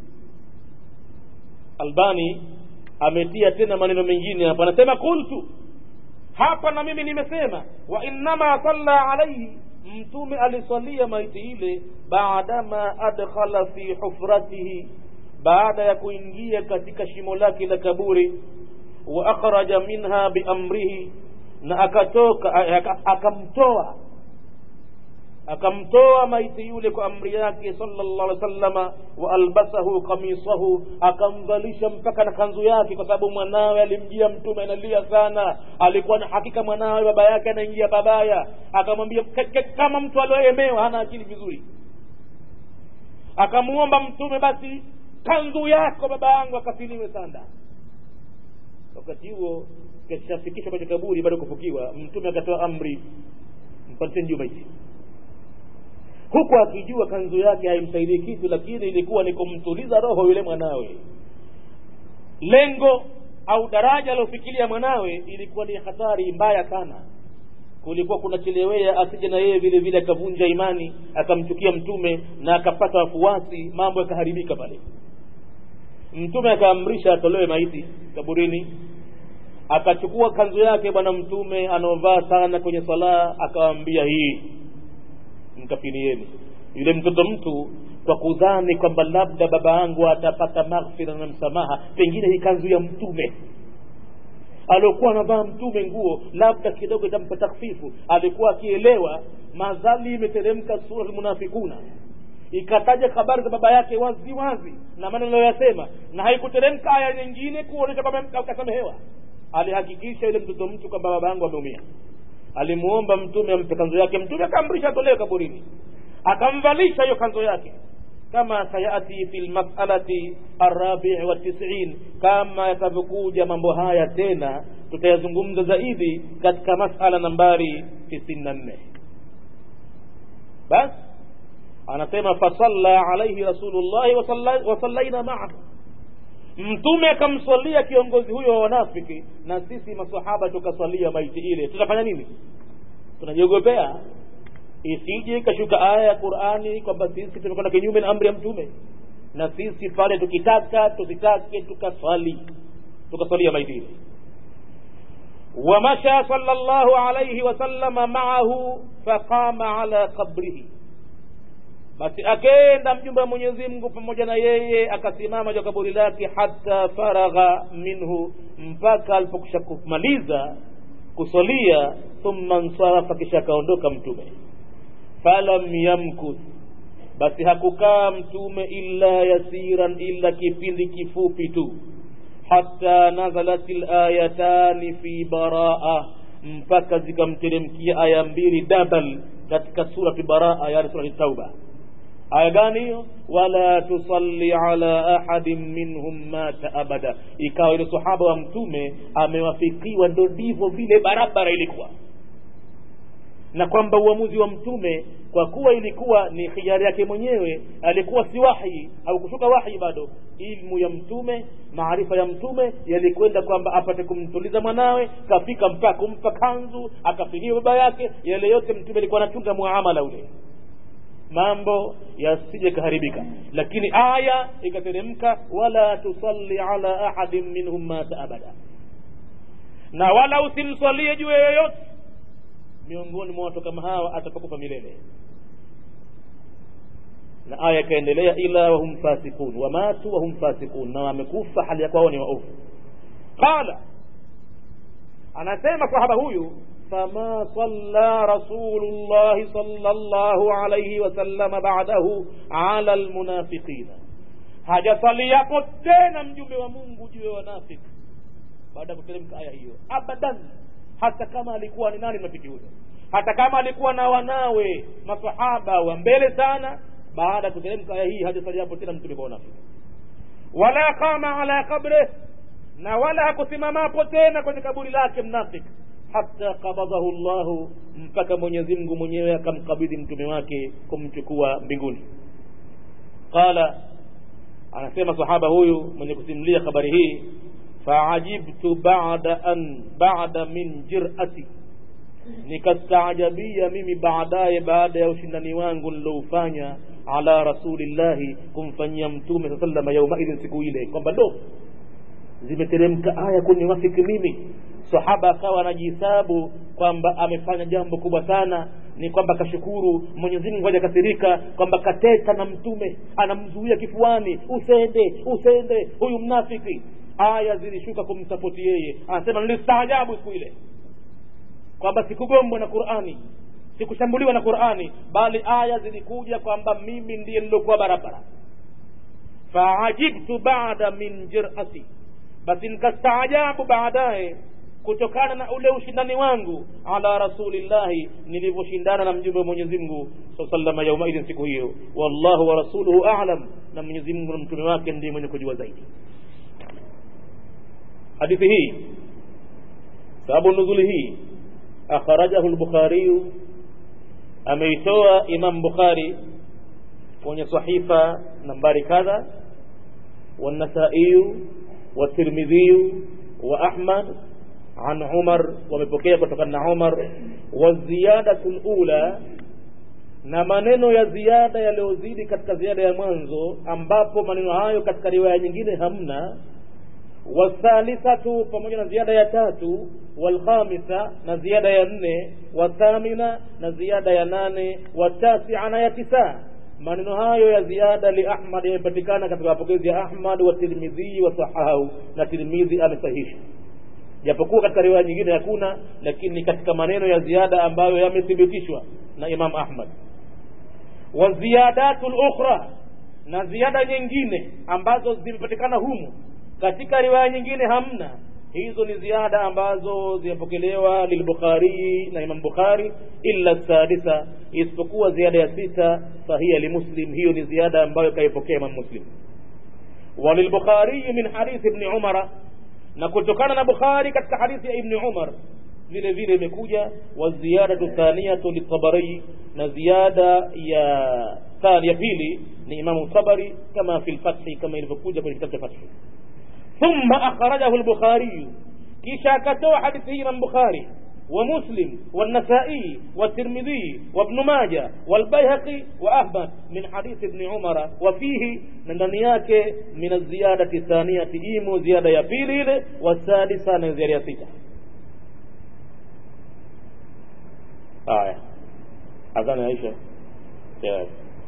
albani ametia tena maneno mengine hapa anasema qultu hapa na mimi nimesema wa innama salla alaihi mtume aliswalia maiti ile baadama adkhala fi hufratihi baada ya kuingia katika shimo lake la kaburi wa akhraja minha biamrihi na akatoka akamtoa akamtoa maiti yule kwa amri yake sallallahu alaihi wasallama wa albasahu qamisahu akamvalisha mpaka na kanzu yake kwa sababu mwanawe alimjia mtume analia sana alikuwa na hakika mwanawe baba yake anaingia babaya akamwambia kama mtu alioemewa hana akili vizuri akamuomba mtume basi kanzu yako baba yangu akafiliwe sanda wakati huo kishafikishwa kwenye kaburi bado kufukiwa mtume akatoa amri mpandisheni juu maiti huku akijua kanzu yake haimsaidii kitu lakini ilikuwa ni kumtuliza roho yule mwanawe lengo au daraja aliofikiria mwanawe ilikuwa ni hatari mbaya sana kulikuwa kunachelewea asije na yeye vile vile akavunja imani akamchukia mtume na akapata wafuasi mambo yakaharibika pale mtume akaamrisha atolewe maiti kaburini akachukua kanzu yake bwana mtume anaovaa sana kwenye swala akawaambia hii mkafinieni yule mtoto mtu kwa kudhani kwamba labda baba yangu atapata maghfira na msamaha pengine hii kanzu ya mtume aliokuwa anavaa mtume nguo labda kidogo itampa takfifu alikuwa akielewa madhali imeteremka sura lmunafikuna ikataja habari za baba yake wazi wazi na maneno yasema na haikuteremka aya nyingine kuonyesha kwamba kasamehewa alihakikisha yule mtoto mtu kwamba baba yangu ameumia alimuomba mtume ampe kanzo yake mtume akaamrisha atolewe kaburini akamvalisha hiyo kanzo yake kama sayati fi lmasalati arabii wa tisin kama yatavyokuja mambo haya tena tutayazungumza zaidi katika masala nambari tisini na nne basi anasema fasalla alaihi rasulullahi wasallaina maahu mtume akamswalia kiongozi huyo wa wanafiki na sisi masahaba tukaswalia maiti ile tutafanya nini tunajiogopea isije ikashuka aya ya qurani kwamba sisi tumekwenda kinyume na amri ya mtume na sisi pale tukitaka tusitake tukaswali tukaswalia maiti ile ومشى صلى الله عليه وسلم معه فقام على قبره basi akenda mjumbe wa mwenyezi mungu pamoja na yeye akasimama juu kaburi lake hata faragha minhu mpaka alipokusha kumaliza kusolia thumma nsarafa kisha akaondoka mtume falam yamkuth basi hakukaa mtume illa yasiran illa kipindi kifupi tu hata nazalat layatani fi baraa mpaka zikamteremkia aya mbili dabal katika surati baraa yani surati tauba aya gani hiyo wala tusalli ala ahadin minhum mata abada ikawa ile sahaba wa mtume amewafikiwa ndo ndivyo vile barabara ilikuwa na kwamba uamuzi wa mtume kwa kuwa ilikuwa ni khiari yake mwenyewe alikuwa si wahi au kushuka wahi bado ilmu ya mtume maarifa ya mtume yalikwenda kwamba apate kumtuliza mwanawe kafika mpaka kumpa kanzu akafinia baba yake yale yote mtume alikuwa anachunga muamala ule mambo yasije kaharibika lakini aya ikateremka wala tusalli ala ahadin minhum mata abada na wala usimswalie juu yoyote miongoni mwa watu kama hawa atapakufa milele na aya ikaendelea ila wahum fasikun wamatu wahum fasikun na wamekufa hali ya kwao ni waovu qala anasema sahaba huyu فما صلى رسول الله صلى الله عليه وسلم بعده على المنافقين hajasaliapo tena mjumbe wa mungu juu ya wanafiki baada ya kuteremka aya hiyo abadan hata kama alikuwa ni nani mnafiki huyo hata kama alikuwa na wanawe masahaba wa mbele sana baada ya kuteremka aya hii hajasaliapo tena mtume kwa wanafiki wala qama ala qabrih na wala hakusimamapo tena kwenye kaburi lake mnafiki hata qabadahu llahu mpaka mwenyezi mungu mwenyewe akamkabidhi mtume wake kumchukua mbinguni qala anasema sahaba huyu mwenye kusimulia habari hii faajibtu bada an bada min jirati nikastaajabia mimi baadaye baada ya ushindani wangu niloufanya ala rasulillahi kumfanyia mtume saa salama yaumaidhin siku ile kwamba ndo zimeteremka aya kuniwafiki mimi sahaba akawa anajihesabu kwamba amefanya jambo kubwa sana ni kwamba kashukuru mwenyezi mungu hajakasirika kwamba kateta na mtume anamzuia kifuani usende usende huyu mnafiki aya zilishuka kumsapoti yeye anasema nilistaajabu siku ile kwamba sikugombwa na qurani sikushambuliwa na qurani bali aya zilikuja kwamba mimi ndiye nilokuwa barabara faajibtu bada min jirati basi nikastaajabu baadaye kutokana na ule ushindani wangu ala rasulillahi nilivyoshindana na mjumbe wa mwenyezi mungu saa salama yaumaidhin siku hiyo wallahu wa rasuluhu alam na mwenyezi mungu na mtume wake ndiye mwenye kujua zaidi hadithi hii sababu nuzuli hii akhrajahu lbukhariyu ameitoa imam bukhari kwenye sahifa nambari kadha والنسائي والترمذي وأحمد عن عمر ومepokea kutokana na Umar waziyadatu lula na maneno ya ziada yaliyozidi katika ziada ya mwanzo ambapo maneno hayo katika riwaya nyingine hamna wathalithatu pamoja na ziada ya tatu walkhamisa na ziada ya nne wathamina na ziada ya nane watasia na ya tisa maneno hayo ya ziada li ahmad yamepatikana katika mapokezi ya ahmad wa tirmidhi wa sahahu na tirmidhi amesahisha japokuwa katika riwaya nyingine hakuna lakini katika maneno ya ziada ambayo yamethibitishwa na imam ahmad wa ziyadatu lukhra na ziada nyingine ambazo zimepatikana humu katika riwaya nyingine hamna hizo ni ziada ambazo zimepokelewa lilbukhari na imam bukhari illa sadisa isipokuwa ziada ya sita fahiya limuslim hiyo ni ziada ambayo kaipokea imam muslim walilbukhariyi min hadithi ibni umara na kutokana na bukhari katika hadithi ya ibni umar vile vile imekuja waziyadatu thaniyatu litabari na ziada ya thani ya pili ni imamu tabari kama fi lfathi kama ilivyokuja kwenye kitabu cha fathi ثم أخرجه البخاري كيشا كتوى حديثه من بخاري ومسلم والنسائي والترمذي وابن ماجه والبيهقي وأحمد من حديث ابن عمر وفيه ندنياك من الزيادة الثانية إيمو زيادة يبيل والسادسة من زيادة ستة آية أذان عائشة يا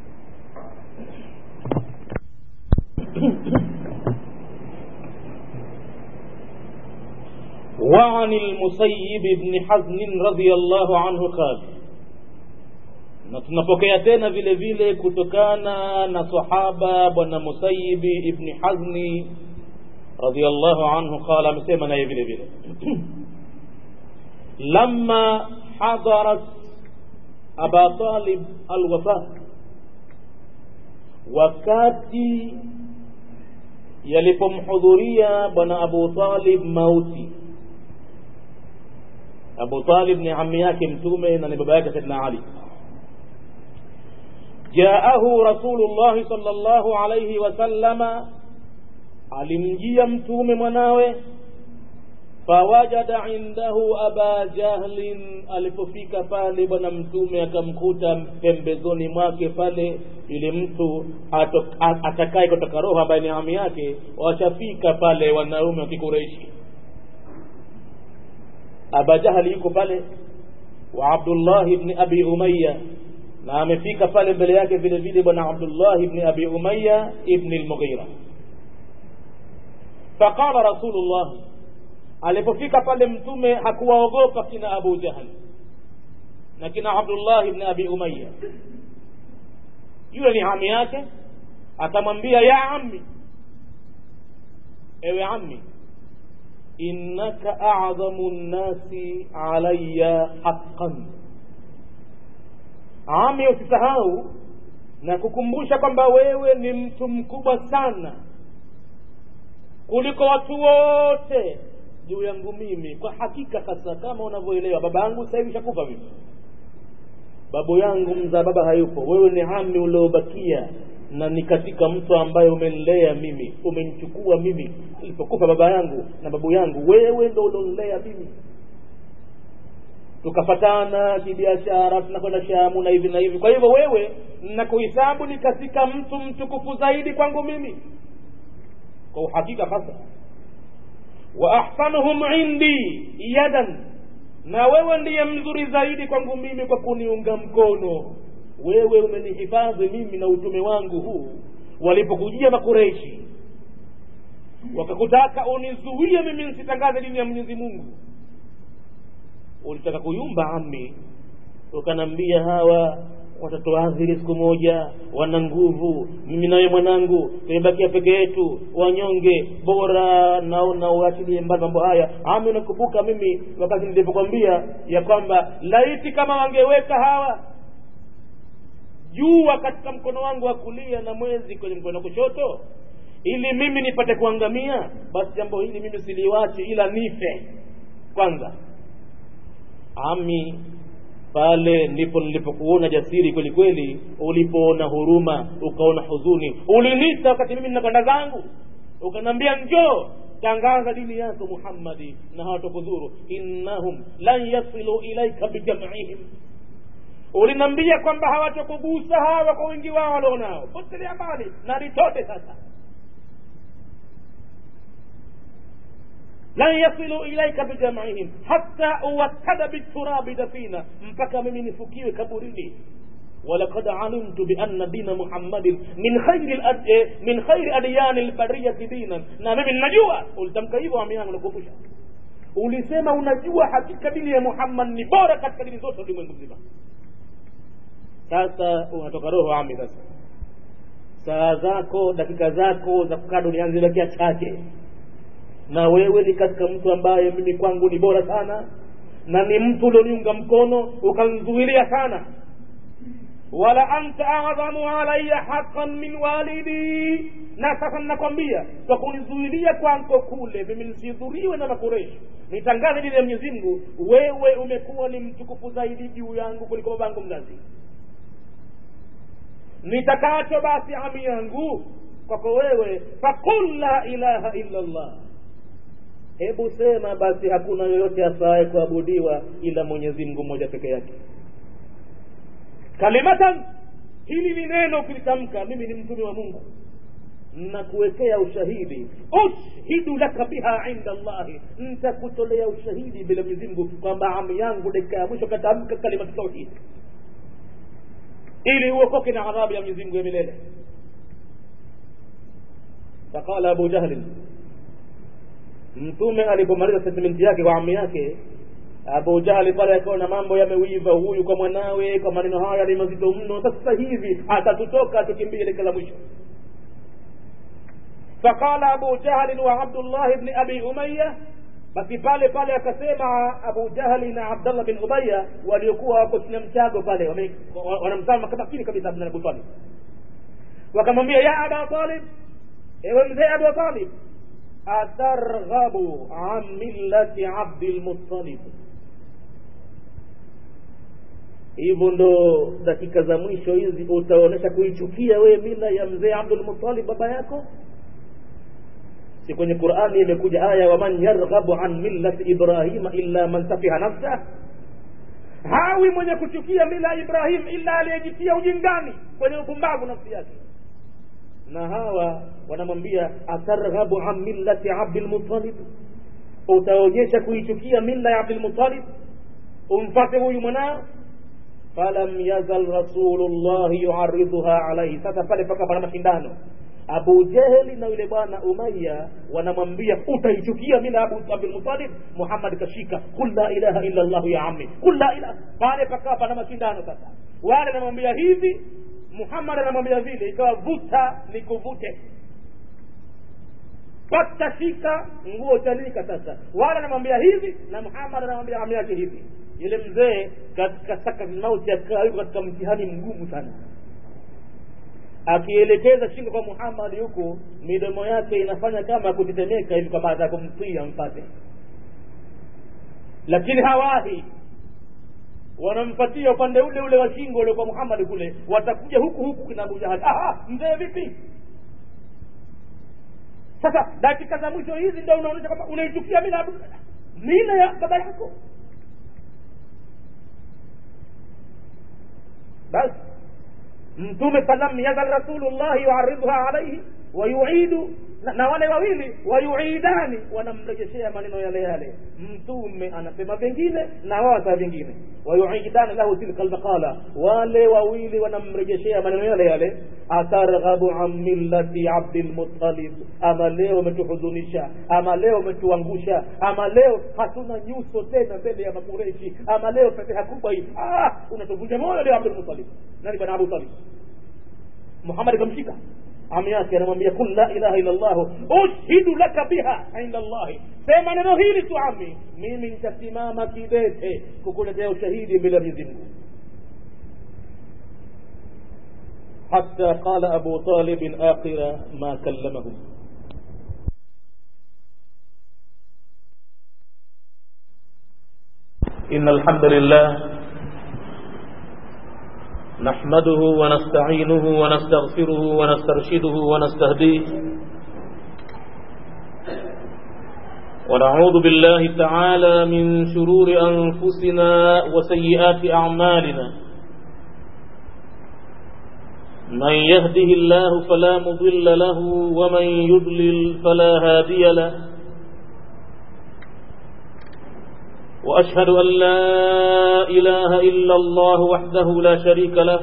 وعن المسيب بن حزن رضي الله عنه قال na tunapokea tena vile vile kutokana na sahaba bwana musayibi ibni hazni radiallahu anhu qala amesema naye vile vile lama hadarat aba talib alwafa wakati yalipomhudhuria bwana abu talib mauti abu talib ni ami yake mtume na ni baba yake saidna ali jaahu rasulullahi sal llahu alaihi wasallama alimjia mtume mwanawe fawajada indahu aba jahlin alipofika pale bwana mtume akamkuta pembezoni mwake pale yule mtu atakaye kutoka roho ambaye ni ami yake washafika pale wanaume wa kikureishi aba jahli yuko pale wa abdullah ibni abi umaya na amefika pale mbele yake vile vile bwana abdullah ibni abi umaya ibni lmughira faqala rasulullah alipofika pale mtume hakuwaogopa kina abu jahli na kina abdullah ibni abi umaya yule ni ami yake akamwambia ya ammi ewe ammi innaka a'dhamu nnasi alayya haqqan ami usisahau na kukumbusha kwamba wewe ni mtu mkubwa sana kuliko watu wote juu yangu mimi kwa hakika hasa kama unavyoelewa baba yangu sasa hivi shakufa mimi babu yangu mzaa baba hayupo wewe ni ami uliobakia na ni katika mtu ambaye umenilea mimi umenichukua mimi alipokufa baba yangu na babu yangu wewe ndo ulionilea mimi tukafatana kibiashara tunakwenda shamu na hivi na hivi kwa hivyo wewe nakuhisabu ni katika mtu mtukufu zaidi kwangu mimi kwa uhakika hasa wa ahsanuhum indi yadan na wewe ndiye mzuri zaidi kwangu mimi kwa kuniunga mkono wewe umenihifadhi mimi na utume wangu huu walipokujia makureishi wakakutaka unizuie mimi nsitangaze dini ya mwenyezi mungu ulitaka kuyumba ami ukanambia hawa watatuadhiri siku moja wana nguvu mimi nawe mwanangu tumebakia peke yetu wanyonge bora naona uachilie mbali mambo haya ami unakumbuka mimi wakati nilipokwambia ya kwamba laiti kama wangeweka hawa jua katika mkono wangu wa kulia na mwezi kwenye mkono wa kushoto ili mimi nipate kuangamia basi jambo hili mimi siliwachi ila nife kwanza ami pale ndipo nilipokuona jasiri kweli kweli ulipoona huruma ukaona huzuni ulinita wakati mimi ninakwenda zangu ukaniambia njoo tangaza dini yako muhammadi na hawatokudhuru innahum lan yasilu ilaika bijamihim ulinambia kwamba hawatokugusa hawa kwa wingi wao walionao potelea mbali na litote sasa lan yasilu ilaika bijamihim hatta uwakkada biturabi dafina mpaka mimi nifukiwe kaburini ولقد علمت بأن دين محمد من خير الأد... من خير أديان البرية دينا na mimi ninajua ulitamka hivyo ami yangu nakumbusha ulisema unajua hakika dini ya Muhammad ni bora katika dini zote ulimwengu mzima sasa unatoka roho ami sasa saa zako dakika zako za kukaa duniani zimebakia chache na wewe ni katika mtu ambaye mimi kwangu ni bora sana na ni mtu ulioniunga mkono ukanzuilia sana wala anta adhamu alaya haqan min walidi na sasa ninakwambia kwa kunizuilia kwanko kule mimi nisidhuriwe na makureshi nitangaze dini ya mwenyezi mungu wewe umekuwa ni mtukufu zaidi juu yangu kuliko babangu mzazi nitakacho basi ami yangu kwako wewe fakul la ilaha illa allah hebu sema basi hakuna yoyote afaye kuabudiwa ila mwenyezi mungu mmoja peke yake kalimatan hili ni neno ukilitamka mimi ni mtume wa mungu nakuwekea ushahidi ushhidu laka biha inda llahi ntakutolea ushahidi bila mwenyezi mungu kwamba ami yangu dakika ya mwisho katamka kalimatu tauhid ili uokoke na adhabu ya mwenyezi mungu ya milele faqala abu jahlin mtume alipomaliza statementi yake kwa ami yake abu jahli pale akaona mambo yamewiva huyu kwa mwanawe kwa maneno haya ni mazito mno sasa hivi atatutoka tukimbie leke la mwisho faqala abu jahlin wa abdullah bni abi umaya basi pale pale akasema abu jahli na abdallah bin ubaya waliokuwa wako chini ya mchago pale wanamtama makini kabisa abdullah abu talib wakamwambia ya aba talib ewe mzee abu talib atarghabu an millati abdilmuttalib hivyo ndo dakika za mwisho hizi utaonyesha kuichukia wewe mila ya mzee abdulmuttalib baba yako si kwenye qurani imekuja aya waman yarghabu an millati ibrahima illa man safiha nafsah hawi mwenye kuchukia mila ya ibrahim illa aliyejitia ujingani kwenye upumbavu nafsi yake na hawa wanamwambia atarghabu an millati abdilmuttalib utaonyesha kuichukia mila ya abdilmuttalib umfate huyu mwanao falam yazal rasulullahi yuaridhuha alaihi sasa pale paka pana mashindano abu jeheli na yule bwana umaya wanamwambia utaichukia mila abu abdulmutalib muhammad kashika kul la ilaha illa llahu ya ammi kul la ilaha pale pakawa pana mashindano sasa wale anamwambia hivi muhammad anamwambia vile ikawa vuta ni kuvute pata shika nguo chanika sasa wale anamwambia hivi na muhammad anamwambia ami yake hivi yule mzee katika saka mauti akawa yuko katika mtihani mgumu sana akielekeza shingo kwa muhammad huku midomo yake inafanya kama kutetemeka hivi kwa baada ya kumtii ampate lakini hawahi wanampatia upande ule ule wa shingo ule kwa muhammad kule watakuja huku huku kina abu jahali aha mzee vipi sasa dakika za mwisho hizi ndo unaonyesha kwamba unaichukia mila mila ya baba yako basi mtume falam yazal rasulullahi yuaridha alaihi wayuidu na, na wale wawili wayuidani wanamrejeshea maneno yale yale mtume anasema vingine na wao wasema vingine wayuidani lahu tilka almaqala wale wawili wanamrejeshea maneno yale yale atarghabu an millati abdilmuttalib ama leo umetuhuzunisha ama leo umetuangusha ama leo hatuna nyuso tena mbele ya makureshi ama leo fedheha kubwa hii ah, unatuvunja moyo leo abdulmuttalib nani bwana abu talib muhammad ikamshika ami yake anamwambia kul la ilaha illa llah ushhidu laka biha inda llahi sema neno hili tu ami mimi nitasimama kidete kukuletea ushahidi mbele ya mwenyezi mungu حتى قال أبو طالب آخر ما كلمه إن الحمد لله نحمده ونستعينه ونستغفره ونسترشده ونستهديه ونعوذ بالله تعالى من شرور أنفسنا وسيئات أعمالنا من يهده الله فلا مضل له ومن يضلل فلا هادي له وأشهد أن لا إله إلا الله وحده لا شريك له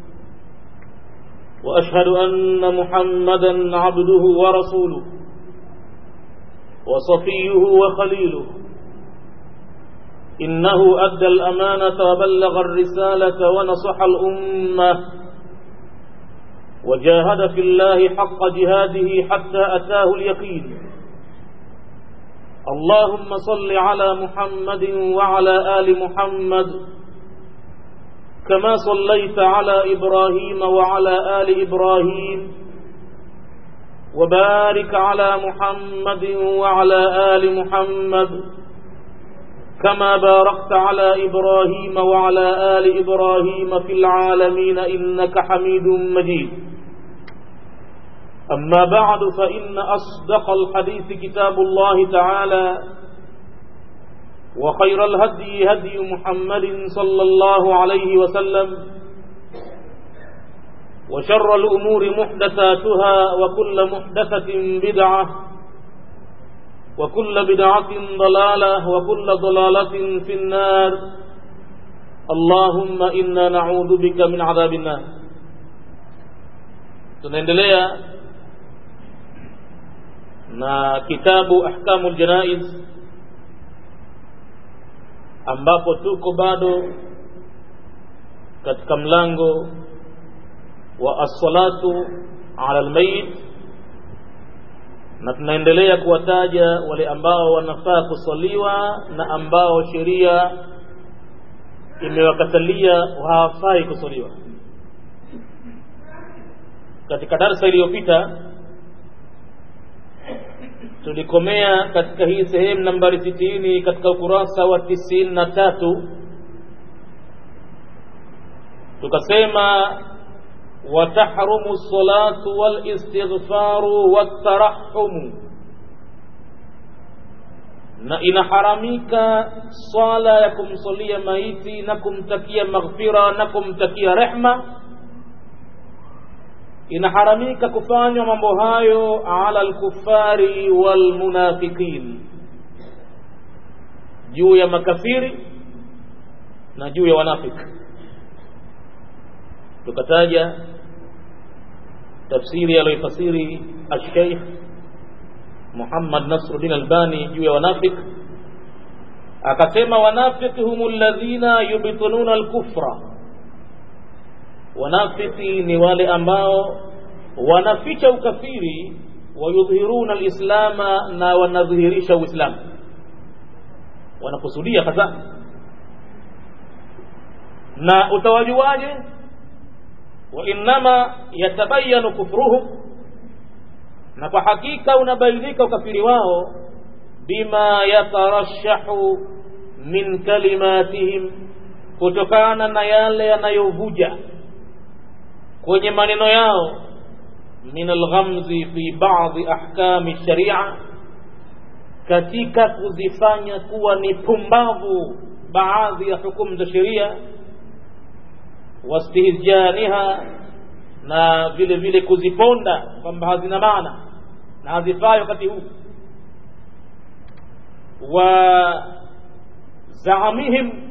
وأشهد أن محمدا عبده ورسوله وصفيه وخليله إنه أدى الأمانة وبلغ الرسالة ونصح الأمة وجاهد في الله حق جهاده حتى أتاه اليقين اللهم صل على محمد وعلى آل محمد كما صليت على إبراهيم وعلى آل إبراهيم وبارك على محمد وعلى آل محمد كما باركت على إبراهيم وعلى آل إبراهيم في العالمين إنك حميد مجيد أما بعد فإن أصدق الحديث كتاب الله تعالى وخير الهدي هدي محمد صلى الله عليه وسلم وشر الأمور محدثاتها وكل محدثة بدعة وكل بدعة ضلالة وكل ضلالة في النار اللهم إنا نعوذ بك من عذاب النار tunaendelea na kitabu ahkamu ljanaiz ambapo tuko bado katika mlango wa assalatu ala lmayit na tunaendelea kuwataja wale ambao wanafaa kuswaliwa na ambao sheria imewakatalia hawafai kuswaliwa katika darsa iliyopita tulikomea katika hii sehemu nambari sitini katika ukurasa wa tisini na tatu tukasema watahrumu lsalatu walistighfaru waltarahumu na inaharamika swala ya kumsalia maiti na kumtakia maghfira na kumtakia rehma inaharamika kufanywa mambo hayo ala alkufari walmunafiqin juu ya makafiri na juu ya wanafiki tukataja tafsiri aliyoifasiri alsheikh Muhammad Nasruddin Albani juu ya wanafiki akasema wanafiki humu alladhina yubtiluna alkufra wanafiki ni wale ambao wanaficha ukafiri wayudhhiruna alislama na wanadhihirisha uislamu wanakusudia hasa na utawajuaje wa innama yatabayanu kufruhum na kwa hakika unabainika ukafiri wao bima yatarashahu min kalimatihim kutokana na yale yanayovuja kwenye maneno yao min alghamzi fi ba'dhi ahkami sharia katika kuzifanya kuwa ni pumbavu baadhi ya hukumu za sheria wastihjaniha na vile vile kuziponda kwamba hazina maana na hazifai wakati huu wa zaamihim